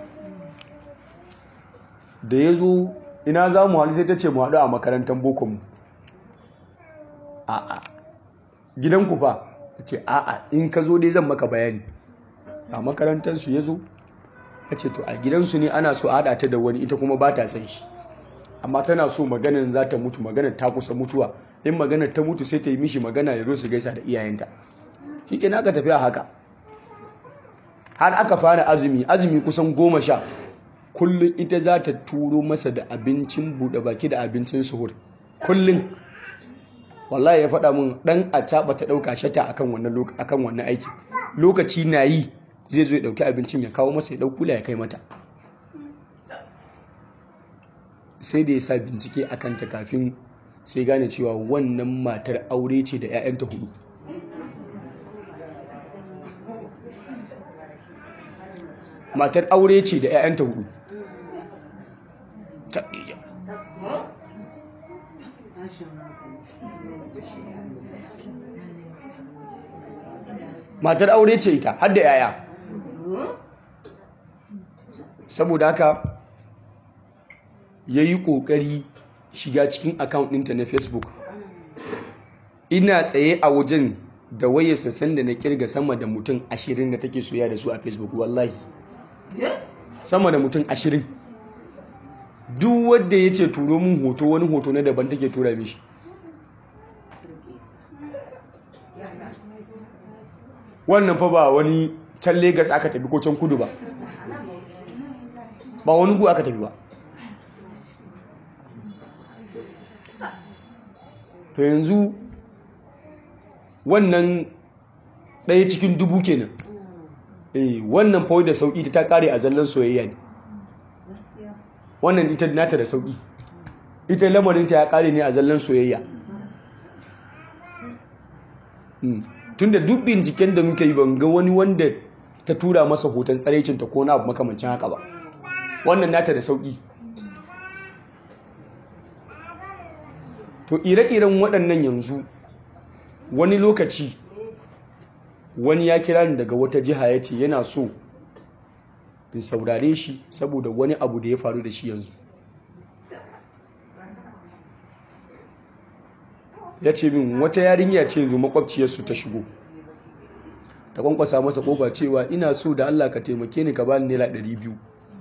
da ya zo ina za mu haɗu sai ta ce mu haɗu a makarantar bokonmu a'a gidanku fa ta ce a'a in ka zo dai zan maka bayani a makarantarsu ya zo ya ce to a gidansu ne ana so a haɗa ta da wani ita kuma ba ta san shi amma tana so maganar za ta mutu maganar ta kusa mutuwa in maganar ta mutu sai ta yi mishi magana ya zo su gaisa da iyayenta shi ke aka tafi a haka har aka fara azumi azumi kusan goma sha kullum ita za ta turo masa da abincin buɗe baki da abincin suhur kullum wallahi ya faɗa mun ɗan a caɓa ta ɗauka shata akan wannan akan wannan aiki lokaci na yi zai zo ya ɗauki abincin ya kawo masa ya ɗau kula ya kai mata sai da ya sa bincike a kanta kafin sai gane cewa wannan matar aure ce da 'ya'yanta hudu matar aure ce da 'ya'yanta hudu matar aure ce ita har da 'ya'ya saboda haka ya yi ƙoƙari shiga cikin account ɗinta na facebook ina tsaye a wajen da wayarsa sanda na kirga sama da mutum ashirin da take soya da su a facebook wallahi sama da mutum ashirin duk wadda ya ce turo mun hoto wani hoto na daban take tura mishi wannan fa ba wani can Legas aka tafi ko can kudu ba ba wani gu aka tafi ba to yanzu wannan ɗaya cikin dubu kenan eh wannan fa da sauki ta kare a zallan soyayya ne wannan ita nata da sauki ita lamarinta ya kare ne a zallan soyayya tunda duk binciken da muka yi ban ga wani wanda ta tura masa hoton tsaraicinta ko na abu makamancin haka ba wannan nata da sauki to ire-iren waɗannan yanzu wani lokaci wani ya kira ni daga wata jiha ya ce yana so in saurare shi saboda wani abu da ya faru da shi yanzu ya ce min wata yarinya ce yanzu makwabciyarsu ta shigo ta kwankwasa masa kofa cewa ina so da Allah ka taimake ni ka bani naira 200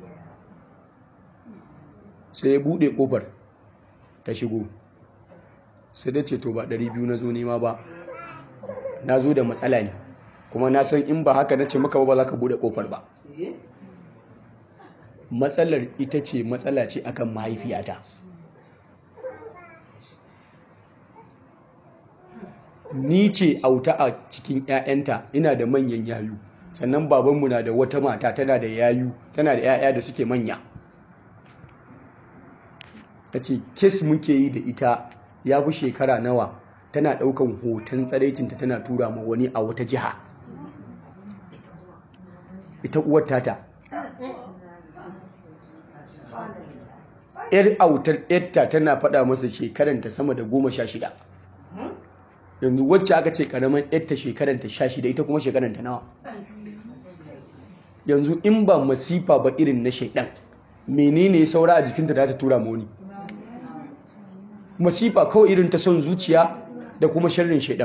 sai ya bude kofar ta shigo sai da ce to ba 200 na zo nema ba na zo da matsala ne kuma na san in ba haka na ce maka ba za ka bude kofar ba matsalar ita ce matsala ce akan mahaifiyata ni ce auta a cikin 'ya'yanta ina da manyan yayu sannan babanmu na da wata mata tana da yayu tana da 'ya'ya da suke manya ta ce kes muke yi da ita ya fi shekara nawa tana ɗaukan hoton tsaraicinta tana tura ma wani a wata jiha ita uwar tata yar autar yarta tana faɗa masa shekaranta sama da goma sha shida yanzu wacce aka ce karamin yarta shekaranta sha shida ita kuma shekaranta nawa yanzu in ba masifa ba irin na shaidan menene saura a jikinta da ta tura moni masifa kawai irin ta son zuciya da kuma sharrin shaidan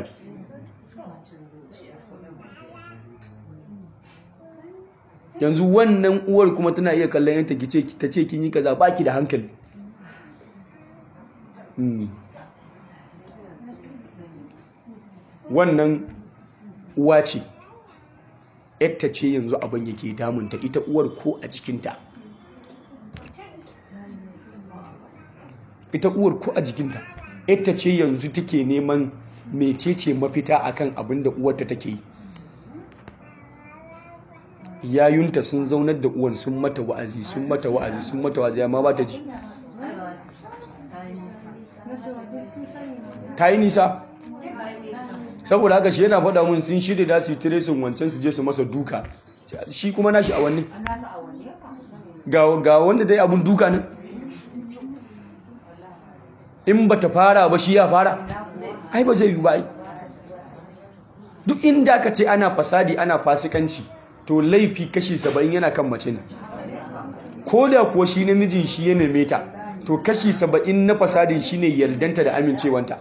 yanzu wannan uwar kuma tana iya kallon yanta ta ce kin yi kaza baki da hankali wannan uwa ce yadda ce yanzu abin yake damunta ita uwar ko a jikinta ita uwar ko a jikinta yadda ce yanzu take neman mecece mafita akan abin da uwarta take yi yayunta sun zaunar da uwan sun mata wa'azi sun mata wa'azi sun mata wa'azi amma ba ta ji ta yi nisa saboda haka shi yana faɗa mun sun shirya da su yi tiresin wancan su je su masa duka shi kuma nashi a wanne ga wanda dai abun duka nan in ba ta fara ba shi ya fara ai ba zai yi ba duk inda ka ce ana fasadi ana fasikanci to laifi kashi saba'in yana kan mace ne ko da kuwa shi namijin shi ya neme ta to kashi saba'in na fasadin shi ne yardanta da amincewanta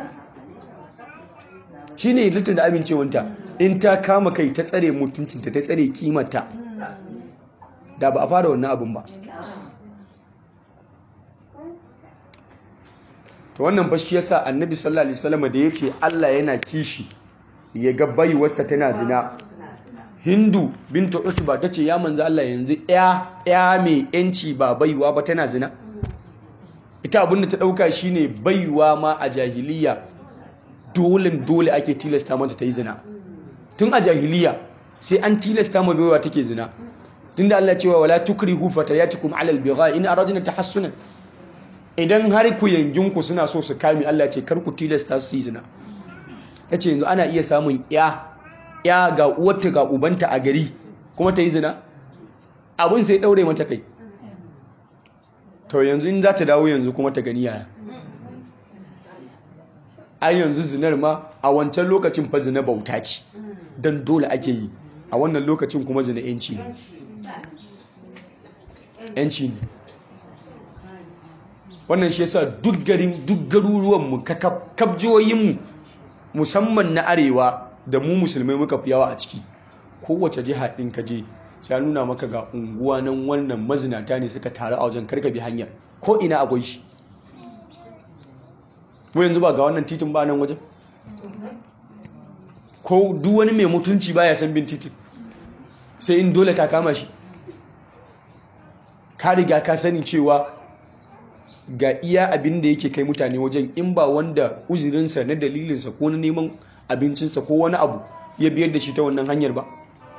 shi ne yardanta da amincewanta in ta kama kai ta tsare mutuncinta ta tsare kimanta da ba a fara wannan abin ba to wannan fashi yasa annabi sallallahu alaihi wasallam da yace Allah yana kishi ya ga baiwarsa tana zina hindu binta utba ta ce ya manzo Allah yanzu ya ya mai yanci ba baiwa ba tana zina ita abinda ta dauka shine baiwa ma a jahiliya dole dole ake tilasta mata ta yi zina tun a jahiliya sai an tilasta ma baiwa take zina tunda Allah cewa wala tukrihu fatayatikum ala albigha in aradna tahassunan idan har ku yanginku suna so su kame Allah ce kar ku tilasta su yi zina yace yanzu ana iya samun ya ya ga uwarta ga ubanta a gari kuma ta yi zina abin sai daure mata kai to yanzu in za ta dawo yanzu kuma ta gani yaya ai yanzu zinar ma a wancan lokacin fa zina bauta ce don dole ake yi a wannan lokacin kuma zina yanci ne yanci ne wannan shi yasa duk garin duk garuruwanmu kabjiyoyinmu musamman na arewa da mu musulmai muka fi yawa a ciki kowace jiha ɗin ka je sai nuna maka ga unguwa nan wannan mazinata ne suka taru a wajen karka bi hanyar ko ina akwai shi mu yanzu ba ga wannan titin ba nan wajen ko duk wani mai mutunci baya san bin titin sai in dole ta kama shi ka riga ka sani cewa ga iya abin da yake kai mutane wajen in ba wanda uzurinsa na dalilinsa ko na neman abincinsa ko wani abu ya biyar da shi ta wannan hanyar ba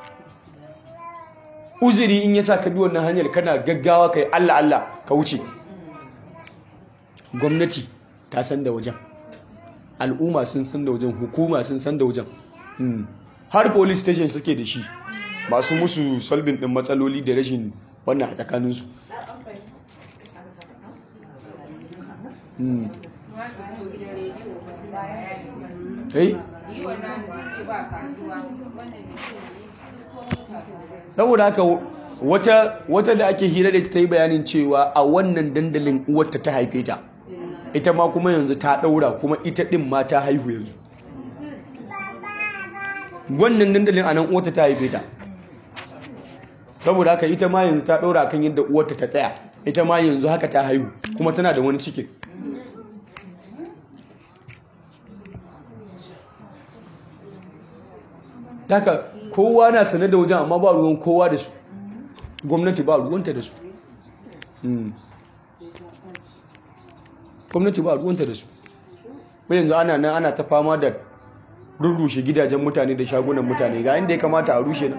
uzuri in ya sa ka bi wannan hanyar kana gaggawa kai Allah Allah ka wuce gwamnati ta san da wajen al'umma sun san da wajen hukuma sun san da wajen har police station suke da shi masu musu solving din matsaloli da rashin wannan a tsakaninsu saboda haka wata da ake hira da ta yi bayanin cewa a wannan dandalin uwarta ta haife ta ita ma kuma yanzu ta daura kuma ita din ma ta haihu yanzu wannan dandalin a nan uwarta ta haife ta saboda haka ita ma yanzu ta daura kan yadda uwarta ta tsaya ita ma yanzu haka ta haihu kuma tana da wani cikin haka kowa na sane da wajen amma ba ruwan kowa da su gwamnati ba ruwanta da su gwamnati ba ruwanta da su bai yanzu ana nan ana ta fama da rurrushe gidajen mutane da shagunan mutane ga inda ya kamata a rushe na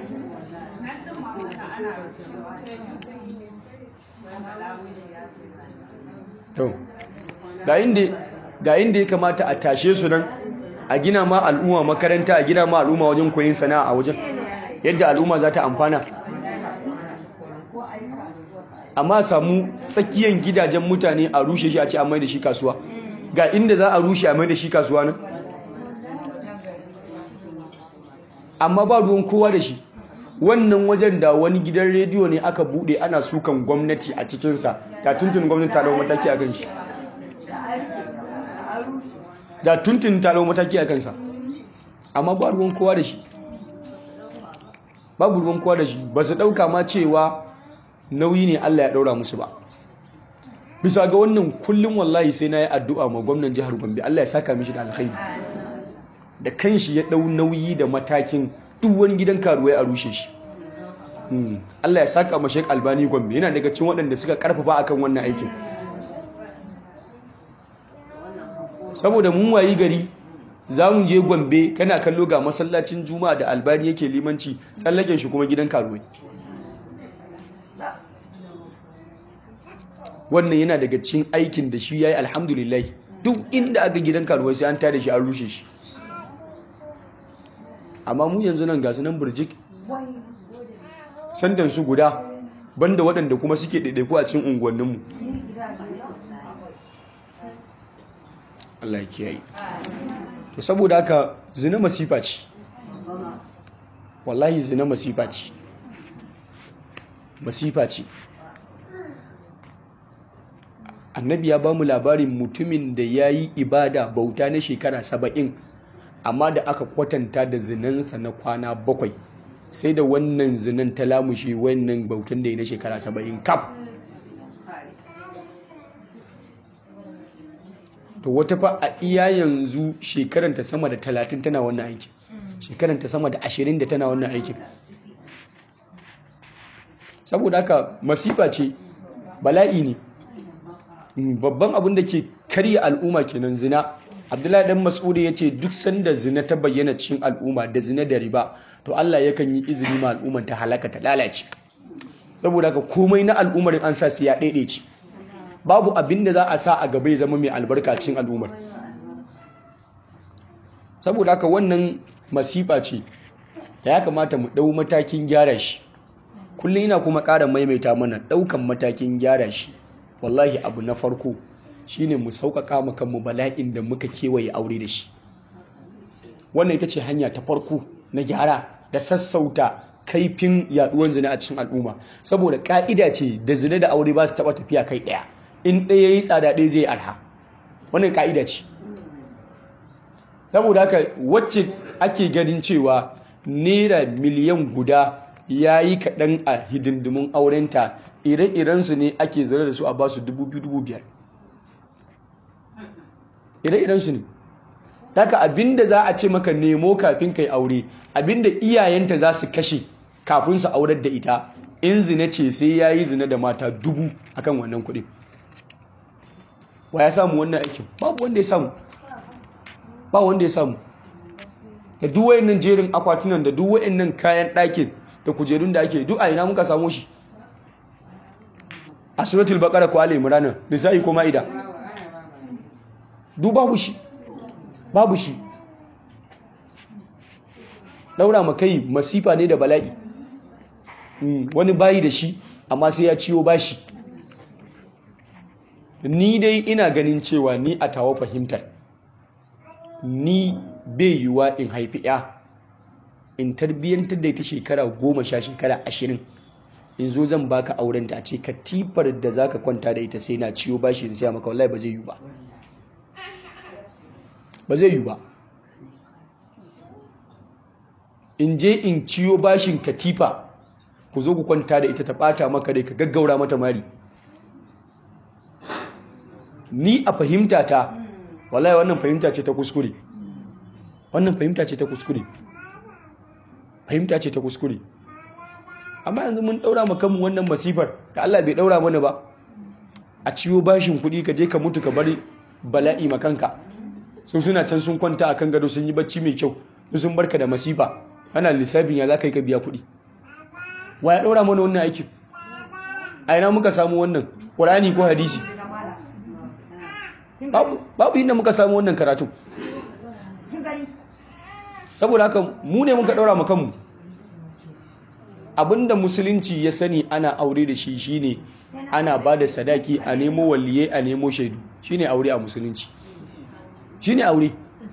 ga inda ya kamata a tashe su nan a gina ma al'umma makaranta a gina ma al'umma wajen koyin sana'a a wajen yadda al'umma za ta amfana amma samu tsakiyan gidajen mutane a rushe shi a ce a mai da shi kasuwa ga inda za a rushe a mai da shi kasuwa nan amma ba ruwan kowa da shi wannan wajen da wani gidan rediyo ne aka bude ana sukan gwamnati a cikinsa da tuntun gwamnati ta dau mataki a kan shi da tuntun ta dau mataki a kansa amma ba ruwan kowa da shi babu ruwan kowa da shi ba su ɗauka ma cewa nauyi ne Allah ya ɗaura musu ba bisa ga wannan kullum wallahi sai na yi addu'a ma gwamnan jihar Gombe Allah ya saka mishi da alkhairi da kanshi ya ɗau nauyi da matakin duk wani gidan karuwai a rushe shi Allah ya saka ma Sheikh Albani Gombe yana daga cikin waɗanda suka karfafa akan wannan aikin saboda mun wayi gari za mu je Gombe kana kallo ga masallacin Juma'a da Albani yake limanci tsallaken shi kuma gidan karuwai wannan yana daga cikin aikin da shi yayi alhamdulillah duk inda aka gidan karuwai sai an tada shi an rushe shi amma mu yanzu nan gasu nan burjik sandan su guda banda waɗanda kuma suke ɗaiɗaiku a cikin unguwanninmu Allah ya kiyaye to saboda haka zina masifa ce wallahi zina masifa ce masifa ce annabi ya ba mu labarin mutumin da ya yi ibada bauta na shekara saba'in amma da aka kwatanta da zinansa na kwana bakwai sai da wannan zinan ta lamushe wannan bautan da ya na shekara saba'in kaf to wata fa a iya yanzu shekaranta sama da talatin tana wannan aikin shekaranta sama da ashirin da tana wannan aikin saboda haka masifa ce bala'i ne babban abin da ke karya al'umma kenan zina abdullahi dan mas'udi ya ce duk sanda zina ta bayyana cikin al'umma da zina da riba to Allah yakan yi izini ma al'umman ta halaka ta lalace saboda haka komai na al'ummar an sa su ya ce. babu abin da za a sa a gaba ya zama mai albarka cikin al'ummar saboda haka wannan masifa ce ya kamata mu ɗau matakin gyara shi kullum ina kuma ƙara maimaita mana ɗaukan matakin gyara shi wallahi abu na farko shine mu sauƙaƙa mu kanmu bala'in da muka kewaye aure da shi wannan ita ce hanya ta farko na gyara da sassauta kaifin yaduwar zina a cikin al'umma saboda ƙa'ida ce da zina da aure ba su taɓa tafiya kai ɗaya in ɗaya yi tsada ɗaya zai arha wannan ƙa'ida ce saboda haka wacce ake ganin cewa naira miliyan guda ya yi kaɗan a hidindimun aurenta ire-irensu ne ake zare da su a ba su dubu biyu dubu biyar ire-irensu ne daga abinda za a ce maka nemo kafin kai aure abinda iyayenta za su kashe kafin su aurar da ita in zina ce sai ya yi zina da mata dubu akan wannan kuɗi wa ya samu wannan aikin babu wanda ya samu ba wanda ya samu da duk wayannan jerin akwatunan da duk wayannan kayan ɗakin da kujerun da ake duk a ina muka samu shi a suratul baqara ko ali imran nisa'i ko maida duk babu shi babu shi daura makai masifa ne da bala'i wani bayi da shi amma sai ya ciwo bashi ni dai ina ganin cewa ni a tawo fahimtar ni bai yiwuwa in haifi ya in tarbiyyantar da ita shekara goma sha shekara ashirin in zo zan baka aurenta a ce katifar da za ka kwanta da ita sai na ciwo bashi in siya maka wallahi ba zai yiwu ba ba zai yiwu ba in je in ciyo bashin katifa ku zo ku kwanta da ita ta bata maka dai ka gaggaura mata mari ni a fahimta ta wallahi wannan fahimta ce ta kuskure wannan fahimta ce ta kuskure fahimta ce ta kuskure amma yanzu mun daura ma kanmu wannan masifar da Allah bai daura mana ba a ciwo bashin kuɗi ka je ka mutu ka bari bala'i makanka sun suna can sun kwanta akan gado sun yi bacci mai kyau sun barka da masifa ana lissafin ya za ka yi ka biya kuɗi wa ya ɗaura mana wannan aikin a ina muka samu wannan ƙurani ko hadisi babu inda muka samu wannan karatun saboda haka mu ne muka ɗaura kanmu abinda musulunci ya sani ana aure da shi shine ana ba da sadaki a nemo waliye a nemo shaidu shine aure a musulunci shine aure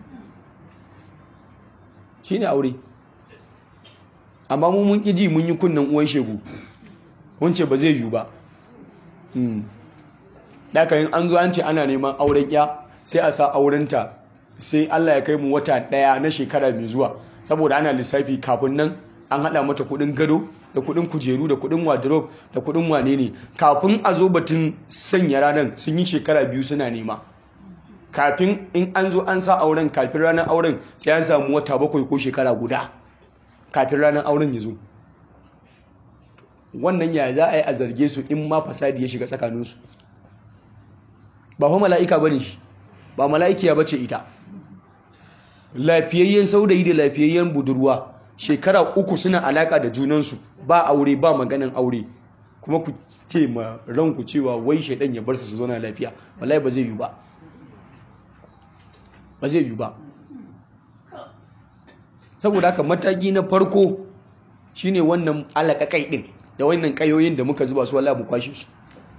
shine aure amma mu mun ƙiji mun yi kunnen uwan shegu wance ba zai yiwu ba daga yin an zo an ce ana neman auren ya sai a sa aurenta sai Allah ya kai mu wata ɗaya na shekara mai zuwa saboda ana lissafi kafin nan an haɗa mata kuɗin gado da kuɗin kujeru da kuɗin wardrobe da kuɗin wane ne kafin a zo batun sanya ranar sun yi shekara biyu suna nema kafin in an zo an sa auren kafin ranar auren sai an samu wata bakwai ko shekara guda kafin ranar auren ya zo wannan ya za a yi a zarge su in ma fasadi ya shiga tsakaninsu ba fa mala'ika ba ne ba mala'ikiya ba ce ita lafiyayyen saurayi da lafiyayyen budurwa shekara uku suna alaka da junansu ba aure ba maganin aure kuma ku ce ma ranku cewa wai shaidan ya bar su su zauna lafiya wallahi ba zai yi ba ba zai yi ba saboda haka mataki na farko shine wannan alaƙaƙai ɗin da wannan ƙayoyin da muka zuba su wallahi mu kwashe su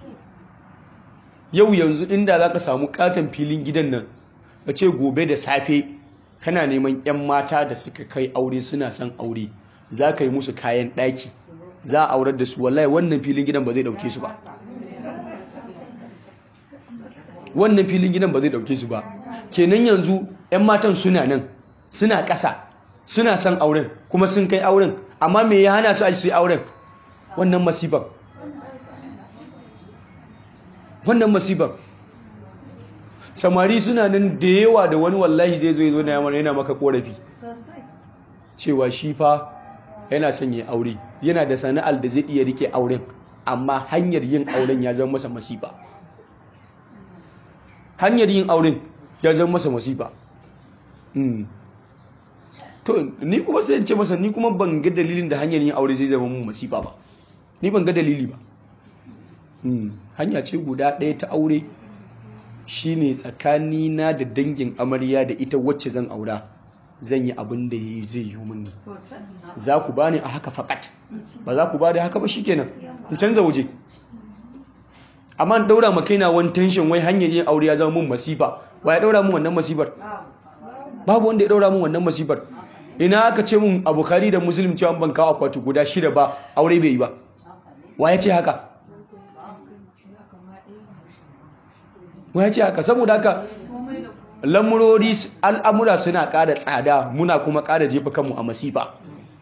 yau yanzu inda za ka samu katon filin gidan nan ka ce gobe da safe kana neman 'yan mata da suka kai aure suna son aure za ka yi musu kayan ɗaki za a aurar da su wallahi wannan filin gidan ba zai ɗauke su ba wannan filin gidan ba zai ɗauke su ba kenan yanzu 'yan matan suna nan suna ƙasa suna son auren kuma sun kai auren amma me ya hana su a su yi auren wannan masifar wannan masifar samari suna nan da yawa da wani wallahi zai zo na yamma yana maka korafi cewa shi fa yana son ya aure yana da sana'ar da zai iya rike auren amma hanyar yin auren ya zama masa masifa hanyar yin auren ya zama masa masifa to ni kuma sai in ce masa ni kuma ban ga dalilin da hanyar yin aure zai zama mun masifa ba ni ban ga dalili ba hanya ce guda ɗaya ta aure shine tsakani na da dangin amarya da ita wacce zan aura zan yi abin da zai yi mini za ku bani a haka fakat ba za ku bani haka ba shikenan in canza waje amma in daura makaina wani tension wai hanyar yin aure ya zama mun masifa wa ya daura mun wannan masifar babu wanda ya daura mun wannan masifar ina aka ce mun abokari da musulun cewa ban kawo akwati guda shida ba aure bai yi ba wa ya ce haka wa ya ce haka saboda haka lamurori al'amura suna ƙara tsada muna kuma ƙara jefa kanmu a masifa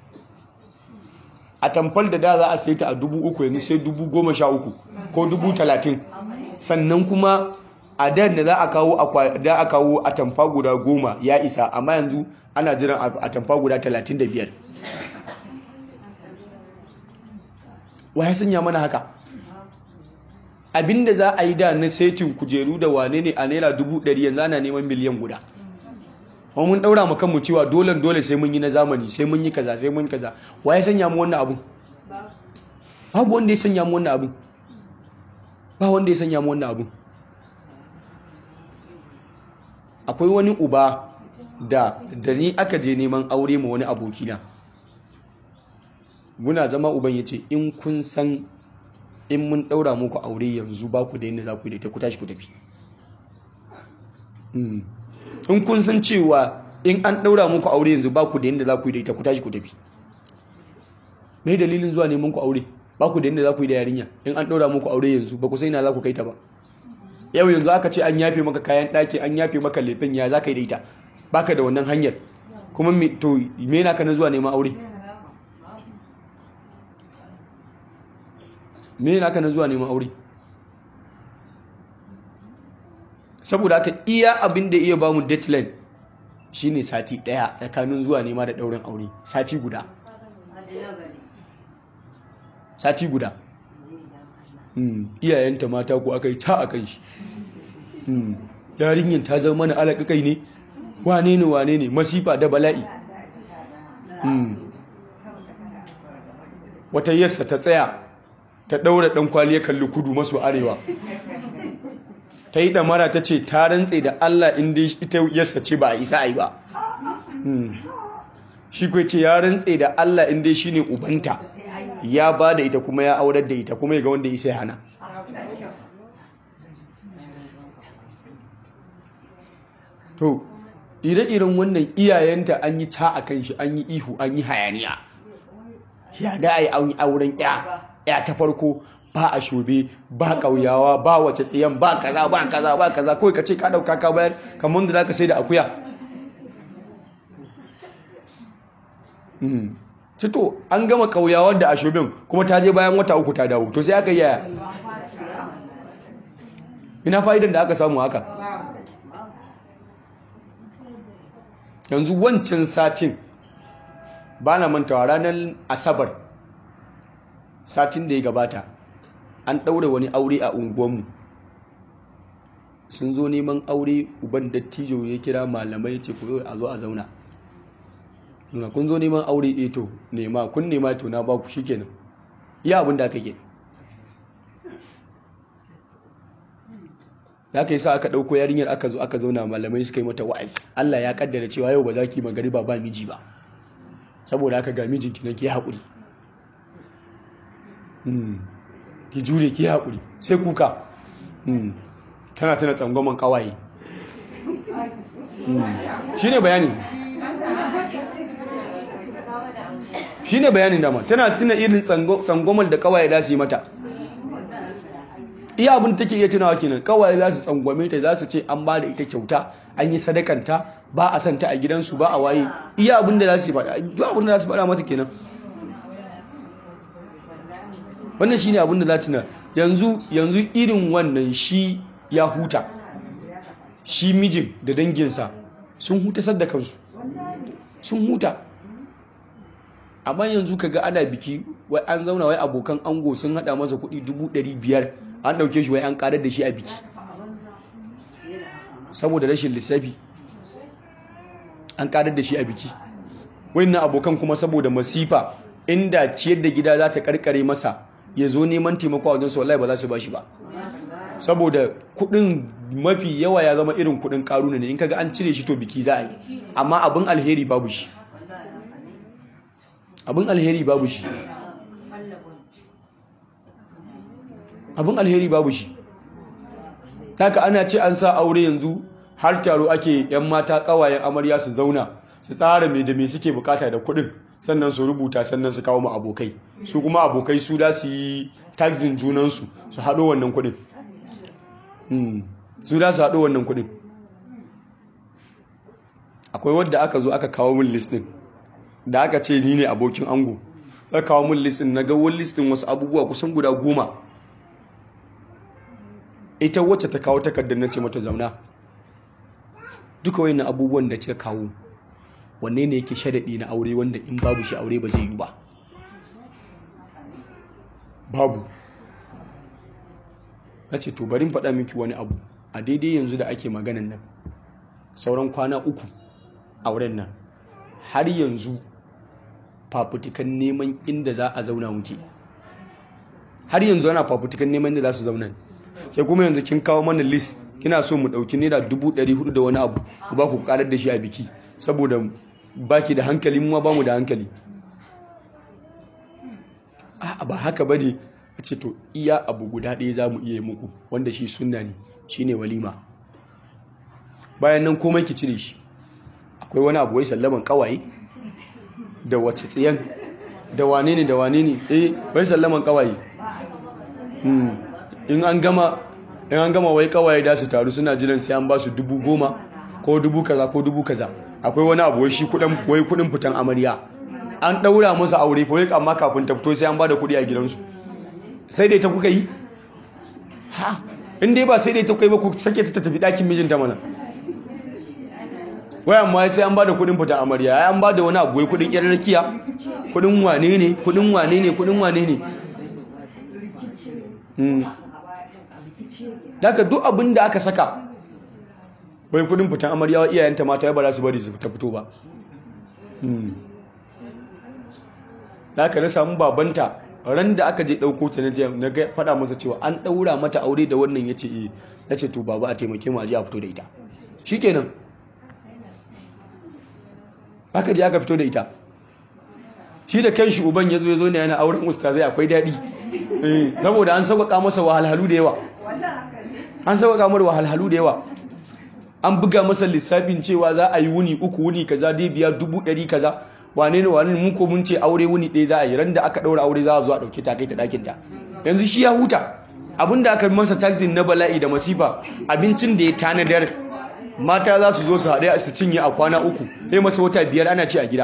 a tamfal da da za a sai ta a dubu uku yanzu sai dubu goma sha uku ko dubu talatin sannan kuma a da da za a kawo da a kawo a tamfa guda goma ya isa amma yanzu ana jiran a tamfa guda talatin da biyar wa ya sanya mana haka abinda za a yi da na saitin kujeru da wane ne a naira dubu ɗari yanzu ana neman miliyan guda kuma mun ɗaura mu kanmu cewa dole dole sai mun yi na zamani sai mun yi kaza sai mun kaza wa ya sanya mu wannan abun babu wanda ya sanya mu wannan abun ba wanda ya sanya mu wannan abun akwai wani uba da da ni aka je neman aure ma wani abokina muna zama uban ya ce in kun san in mun ɗaura muku aure yanzu ba ku da yadda za ku yi da ku tashi ku tafi in kun san cewa in an ɗaura muku aure yanzu ba ku da yadda za ku yi da ita ku tashi ku tafi mai dalilin zuwa neman ku aure ba ku da yadda za ku yi da yarinya in an ɗaura muku aure yanzu ba ku sai na za ku kai ta ba yau yanzu aka ce an yafe maka kayan ɗaki an yafe maka lefen ya za ka yi da ita baka da wannan hanyar kuma to me na ka na zuwa neman aure me na ka na zuwa neman aure saboda haka iya abin da iya bamu deadline shine sati daya tsakanin zuwa nema da daurin aure sati guda sati guda iyayenta mata ko aka yi ta a kai shi yarinyar ta zama mana alaƙaƙai ne wane ne wane ne masifa da bala'i wata yassa ta tsaya ta ɗaura ɗan kwali ya kalli kudu maso arewa ta yi ɗamara ta ce ta rantse da Allah inda ita yassa ce ba a isa a yi ba shi kai ce ya rantse da Allah inda shi ne ubanta ya ba da ita kuma ya aurar da ita kuma ya ga wanda isa ya hana to ire-iren wannan iyayenta an yi ta a kan shi an yi ihu an yi hayaniya ya da a yi auren ya ya ta farko ba a shobe ba ƙauyawa ba wace tsiyan ba kaza ba kaza ba kaza kawai ka ce ka ɗauka ka bayar kamar da za ka sai da akuya cito an gama ƙauyawar da a shobin kuma ta je bayan wata uku ta dawo to sai aka yaya ina fa'idan da aka samu haka yanzu wancan satin ba na mantawa ranar asabar satin da ya gabata an ɗaure wani aure a unguwanmu sun zo neman aure uban dattijo ya kira malamai ce ku a zo a zauna na kun zo neman aure eto nema kun nema to na ba ku shi kenan iya abin da aka ke da aka yi sa aka ɗauko yarinyar aka zo aka zauna malamai suka yi mata wa'azi Allah ya kaddara cewa yau ba za ki magariba ba miji ba saboda aka ga mijinki na ke haƙuri ki jure ki haƙuri sai kuka tana tana tsangwaman ƙawaye shi ne bayani shi ne bayanin dama tana tuna irin tsangwamal da ƙawaye za su yi mata iya abin take iya tunawa kenan ƙawaye za su tsangwame ta za su ce an ba da ita kyauta an yi sadakanta ba a santa a gidansu ba a waye iya abin da za su yi faɗa duk abin da za su faɗa mata kenan wannan shine abin da za ta na yanzu yanzu irin wannan shi ya huta shi mijin da danginsa sun huta sadda kansu sun huta amma yanzu kaga ana biki wai an zauna wai abokan ango sun hada masa kuɗi biyar an ɗauke shi wai an ƙarar da shi a biki saboda rashin lissafi an ƙarar da shi a biki wannan abokan kuma saboda masifa inda ciyar da gida za ta karkare masa ya zo neman taimako a wajensu wallahi ba za su ba shi ba saboda kudin mafi yawa ya zama irin kudin karuna ne in kaga an cire shi to biki za a yi amma abin alheri babu shi abin alheri babu shi abin alheri babu shi haka ana ce an sa aure yanzu har taro ake yan mata kawayen amarya su zauna su tsara me da me suke bukata da kudin sannan su rubuta sannan su kawo mu abokai su kuma abokai su da su yi taxin junansu su haɗo wannan kuɗin su da su haɗo wannan kuɗin akwai wadda aka zo aka kawo min list din da aka ce ni ne abokin ango aka kawo min list din na ga wani list din wasu abubuwa kusan guda goma ita wacce ta kawo takardar na ce mata zauna duka wayannan abubuwan da kika kawo wanne ne yake sharaɗi na aure wanda in babu shi aure ba zai yi ba babu na ce to bari faɗa miki wani abu a daidai yanzu da ake maganan nan sauran kwana uku auren nan har yanzu fafutukan neman inda za a zauna muke har yanzu ana fafutukan neman inda za su zauna ke kuma yanzu kin kawo mana list kina so mu ɗauki naira dubu ɗari hudu da wani abu ku ba ku ƙarar da shi a biki saboda baki da hankali mu ma ba mu da hankali a ba haka ba ne a ce to iya abu guda ɗaya za mu iya yi muku wanda shi sunna ne shi ne walima bayan nan komai ki cire shi akwai wani abu wai sallaman kawaye da wace tsiyan da wane ne da wane ne eh wai sallaman kawaye in an gama in an gama wai kawaye da su taru suna jiran sai an ba su dubu goma ko dubu kaza ko dubu kaza akwai wani abu wai shi kudin wai kudin fitan amarya an daura masa aure fa wai amma kafin ta fito sai an ba da kudi a gidansu sai dai ta kuka yi ha in dai ba sai dai ta kuka yi ba ku sake ta tafi dakin mijinta mana wai amma sai an ba da kudin fitan amarya ai an ba da wani abu wai kudin yar rakiya kudin wane ne kudin wane ne kudin wane ne daga duk abin da aka saka bai kudin fitan amarya wa iyayenta mata ya ba za su bari su ta fito ba daga na samu babanta ran da aka je ɗauko ta na ga faɗa masa cewa an ɗaura mata aure da wannan ya ce iya ya ce to baba a taimake mu a je a fito da ita shi kenan aka je aka fito da ita shi da kan shi uban ya zo ya zo ne yana auren ustazai akwai daɗi saboda an sauƙaƙa masa wahalhalu da yawa an sauƙaƙa masa wahalhalu da yawa an buga masa lissafin cewa za a yi wuni uku wuni kaza dai biya dubu ɗari kaza wane ne wane mun ko mun ce aure wuni ɗaya za a yi ran da aka ɗaura aure za a zo a ɗauke ta kai ta ɗakin ta yanzu shi ya huta abinda aka masa taxi na bala'i da masifa abincin da ya tanadar mata za su zo su haɗe su cinye a kwana uku sai masa wata biyar ana ci a gida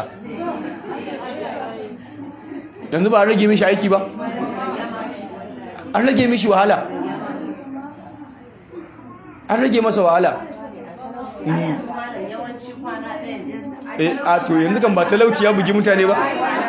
yanzu ba a rage mishi aiki ba an rage mishi wahala an rage masa wahala a to yanzu kan ba talauci ya bugi mutane ba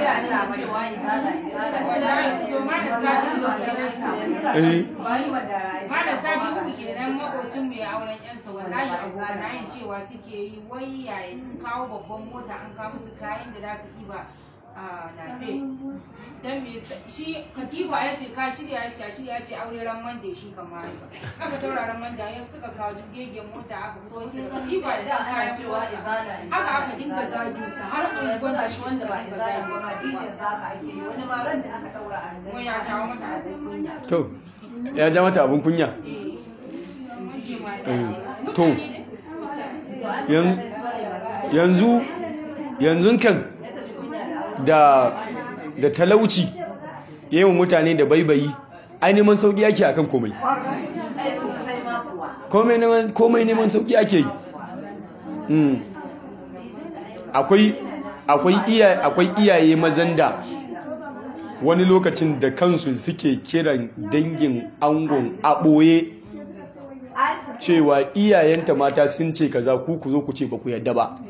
Malam sati uku kenan makocinmu ya auren yansa wallahi abokanayen cewa suke yi wai yaya sun kawo babban mota an kawo musu kayan da za su ɗiba a nafe don me shi katifa ya ce ka shirya ya ce a shirya ya ce aure ran mande shi kamar aka taura ran mande ya suka kawo jirgin mota aka fito musu da katifa da dan kayan cewa haka aka dinga zagin sa har unguwan da shi wanda ba izala ba wani ma ran da aka daura a kuma ya jawo mata abin kunya to ya ja mata abin kunya to yanzu yanzu kan da da talauci yayin mutane da baibayi ai neman sauki ake akan komai komai neman komai neman sauki ake yi akwai akwai iyaye akwai iyaye mazan da wani lokacin da kansu suke kiran dangin angon a ɓoye cewa iyayenta mata sun ce kaza ku ku zo ku ce ba ku yadda ba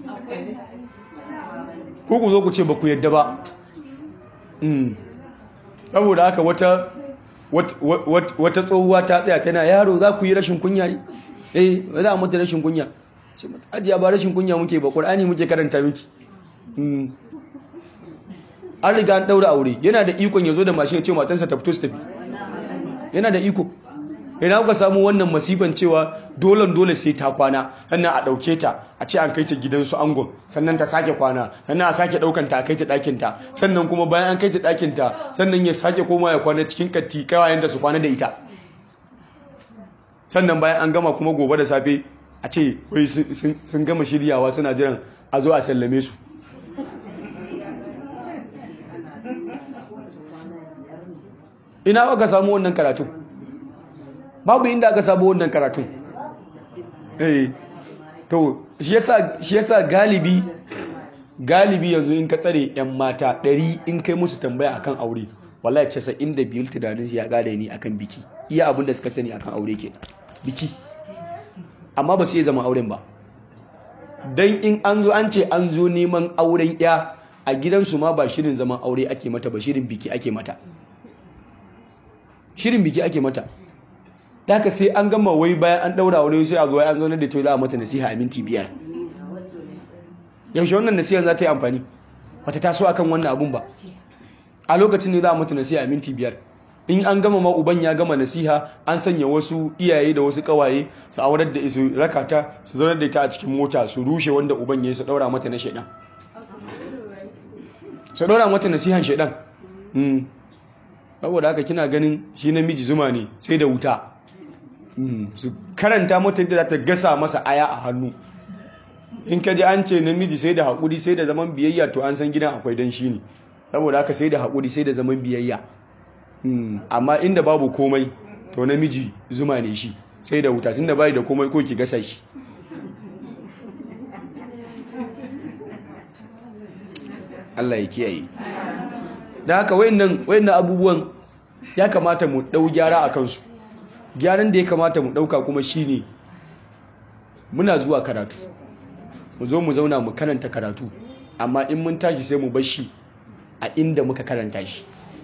ku ku zo ku ce ba ku yadda ba saboda haka wata wata tsohuwa ta tsaya tana yaro za ku yi rashin kunya ne eh ba za a mata rashin kunya ce mata ajiya ba rashin kunya muke ba ƙur'ani muke karanta miki an riga an ɗaura aure yana da ikon ya zo da mashin ya ce matansa ta fito su tafi yana da iko ina kuka samu wannan masifan cewa dolen dole sai ta kwana sannan a ɗauke ta a ce an kai ta gidansu angon sannan ta sake kwana sannan a sake ɗaukan ta a kai ta ɗakinta sannan kuma bayan an kai ta ɗakinta sannan ya sake koma ya kwana cikin katti kawayenta su kwana da ita sannan bayan an gama kuma gobe da safe a ce wai sun gama shiryawa suna jiran a zo a sallame su ina aka samu wannan karatun babu inda aka samu wannan karatun eh to shi yasa shi yasa galibi galibi yanzu in ka tsare yan mata ɗari in kai musu tambaya akan aure wallahi casa'in da biyar tunanin ya gada ni akan biki iya abin da suka sani akan aure ke biki amma ba su iya zama auren ba don in an zo an ce an zo neman auren ya a gidansu ma ba shirin zaman aure ake mata ba shirin biki ake mata shirin biki ake mata daga sai an gama wai bayan an daura aure sai a zo an zo da to za a mata nasiha a minti biyar yaushe wannan nasihar za ta yi amfani bata taso akan wannan abun ba a lokacin ne za a mata nasiha a minti biyar in an gama ma uban ya gama nasiha an sanya wasu iyaye da wasu kawaye su aurar da su rakata su zanar da ita a cikin mota su rushe wanda uban ya yi su daura mata na shaidan su daura mata nasihan shaidan saboda haka kina ganin shi namiji zuma ne sai da wuta su karanta mata yadda za ta gasa masa aya a hannu in ka ji an ce namiji sai da haƙuri sai da zaman biyayya to an san gidan akwai dan shi ne saboda haka sai da haƙuri sai da zaman biyayya amma inda babu komai to namiji zuma ne shi sai da wuta tunda bai da komai ko ki gasa shi Allah ya kiyaye da haka wayannan wayannan abubuwan ya kamata mu dau gyara a kansu gyaran da ya kamata mu dauka kuma shine muna zuwa karatu mu zo mu zauna mu karanta karatu amma in mun tashi sai mu bar shi a inda muka karanta shi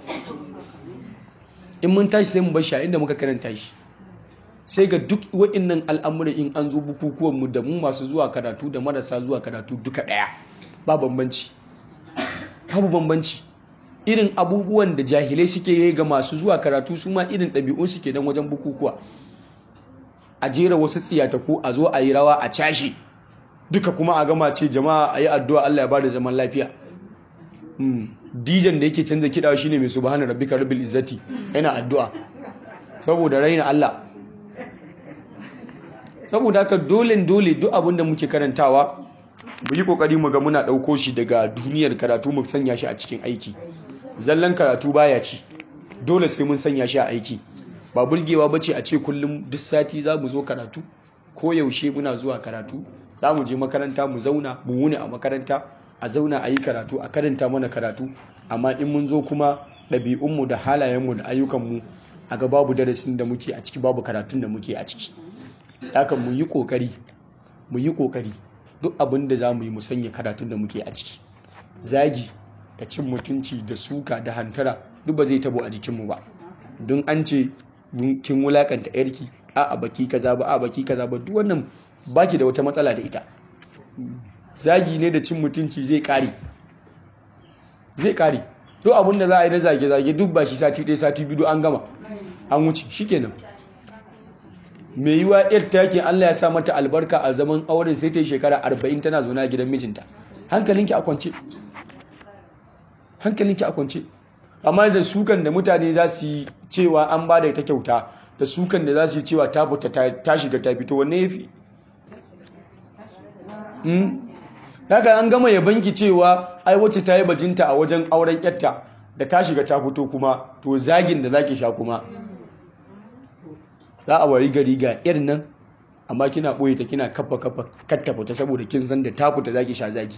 in mun tashi sai mu bar shi a inda muka karanta shi sai ga duk waɗannan al'amuran in an zo bukukuwan mu da mu masu zuwa karatu da marasa zuwa karatu duka ɗaya ba bambanci babu bambanci irin abubuwan da jahilai suke yi ga masu zuwa karatu su ma irin ɗabi'un suke dan wajen bukukuwa a jera wasu tsiyataku a zo a yi rawa a cashe duka kuma a gama ce jama'a a yi addu'a Allah ya ba da zaman lafiya dijan da yake canza kiɗa shine mai subhana rabbika rabbil izzati yana addu'a saboda raina Allah saboda haka dole dole duk abin da muke karantawa mu yi kokari mu ga muna ɗauko shi daga duniyar karatu mu sanya shi a cikin aiki zallan karatu baya ci dole sai mun sanya shi a aiki ba burgewa bace a ce kullum duk sati za mu zo karatu ko yaushe muna zuwa karatu za mu je makaranta mu zauna mu wuni a makaranta a zauna a yi karatu a karanta mana karatu amma in mun zo kuma ɗabi'unmu da halayenmu da ayyukanmu a ga babu darasin da muke a ciki babu karatun da muke a ciki haka mu yi ƙoƙari mu yi ƙoƙari duk abin da za mu yi mu sanya karatun da muke a ciki zagi da cin mutunci da suka da hantara duk ba zai tabo a jikinmu ba don an ce kin wulakanta yarki a a baki kaza ba a baki kaza ba duk wannan baki da wata matsala da ita zagi ne da cin mutunci zai kare zai kare duk abin da za a yi na zage-zage duk ba shi sati ɗaya sati biyu an gama an wuce shikenan mai yiwa yar takin Allah ya sa mata albarka a zaman auren sai ta yi shekara arba'in tana zaune a gidan mijinta hankalinki a kwance hankalinki a kwance amma da sukan da mutane za su yi cewa an ba da ita kyauta da sukan da za su yi cewa ta fita ta shiga ta fito wanne ya fi haka an gama ya banki cewa ai wacce ta yi bajinta a wajen auren yatta da ta shiga ta fito kuma to zagin da zaki sha kuma za a wari gari ga irin nan amma kina ɓoye ta kina kafa kafa katta fita saboda kin san da ta fita zaki sha zagi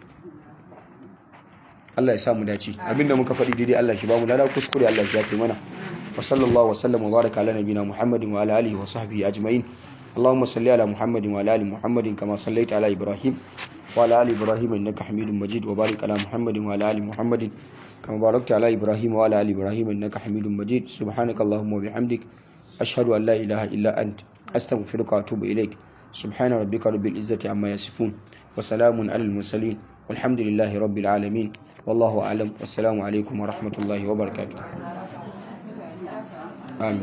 Allah ya samu dace abinda muka faɗi daidai Allah shi ba mu lada kuskure Allah shi yafe mana wa sallallahu wa sallam wa baraka ala nabina Muhammadin wa ala alihi wa sahbihi ajma'in اللهم صل على محمد وعلى ال محمد كما صليت على ابراهيم وعلى ال ابراهيم انك حميد مجيد وبارك على محمد وعلى ال محمد كما باركت على ابراهيم وعلى ال ابراهيم انك حميد مجيد سبحانك اللهم وبحمدك اشهد ان لا اله الا انت استغفرك واتوب اليك سبحان ربك رب العزه عما يصفون وسلام على المرسلين والحمد لله رب العالمين والله اعلم والسلام عليكم ورحمه الله وبركاته آمين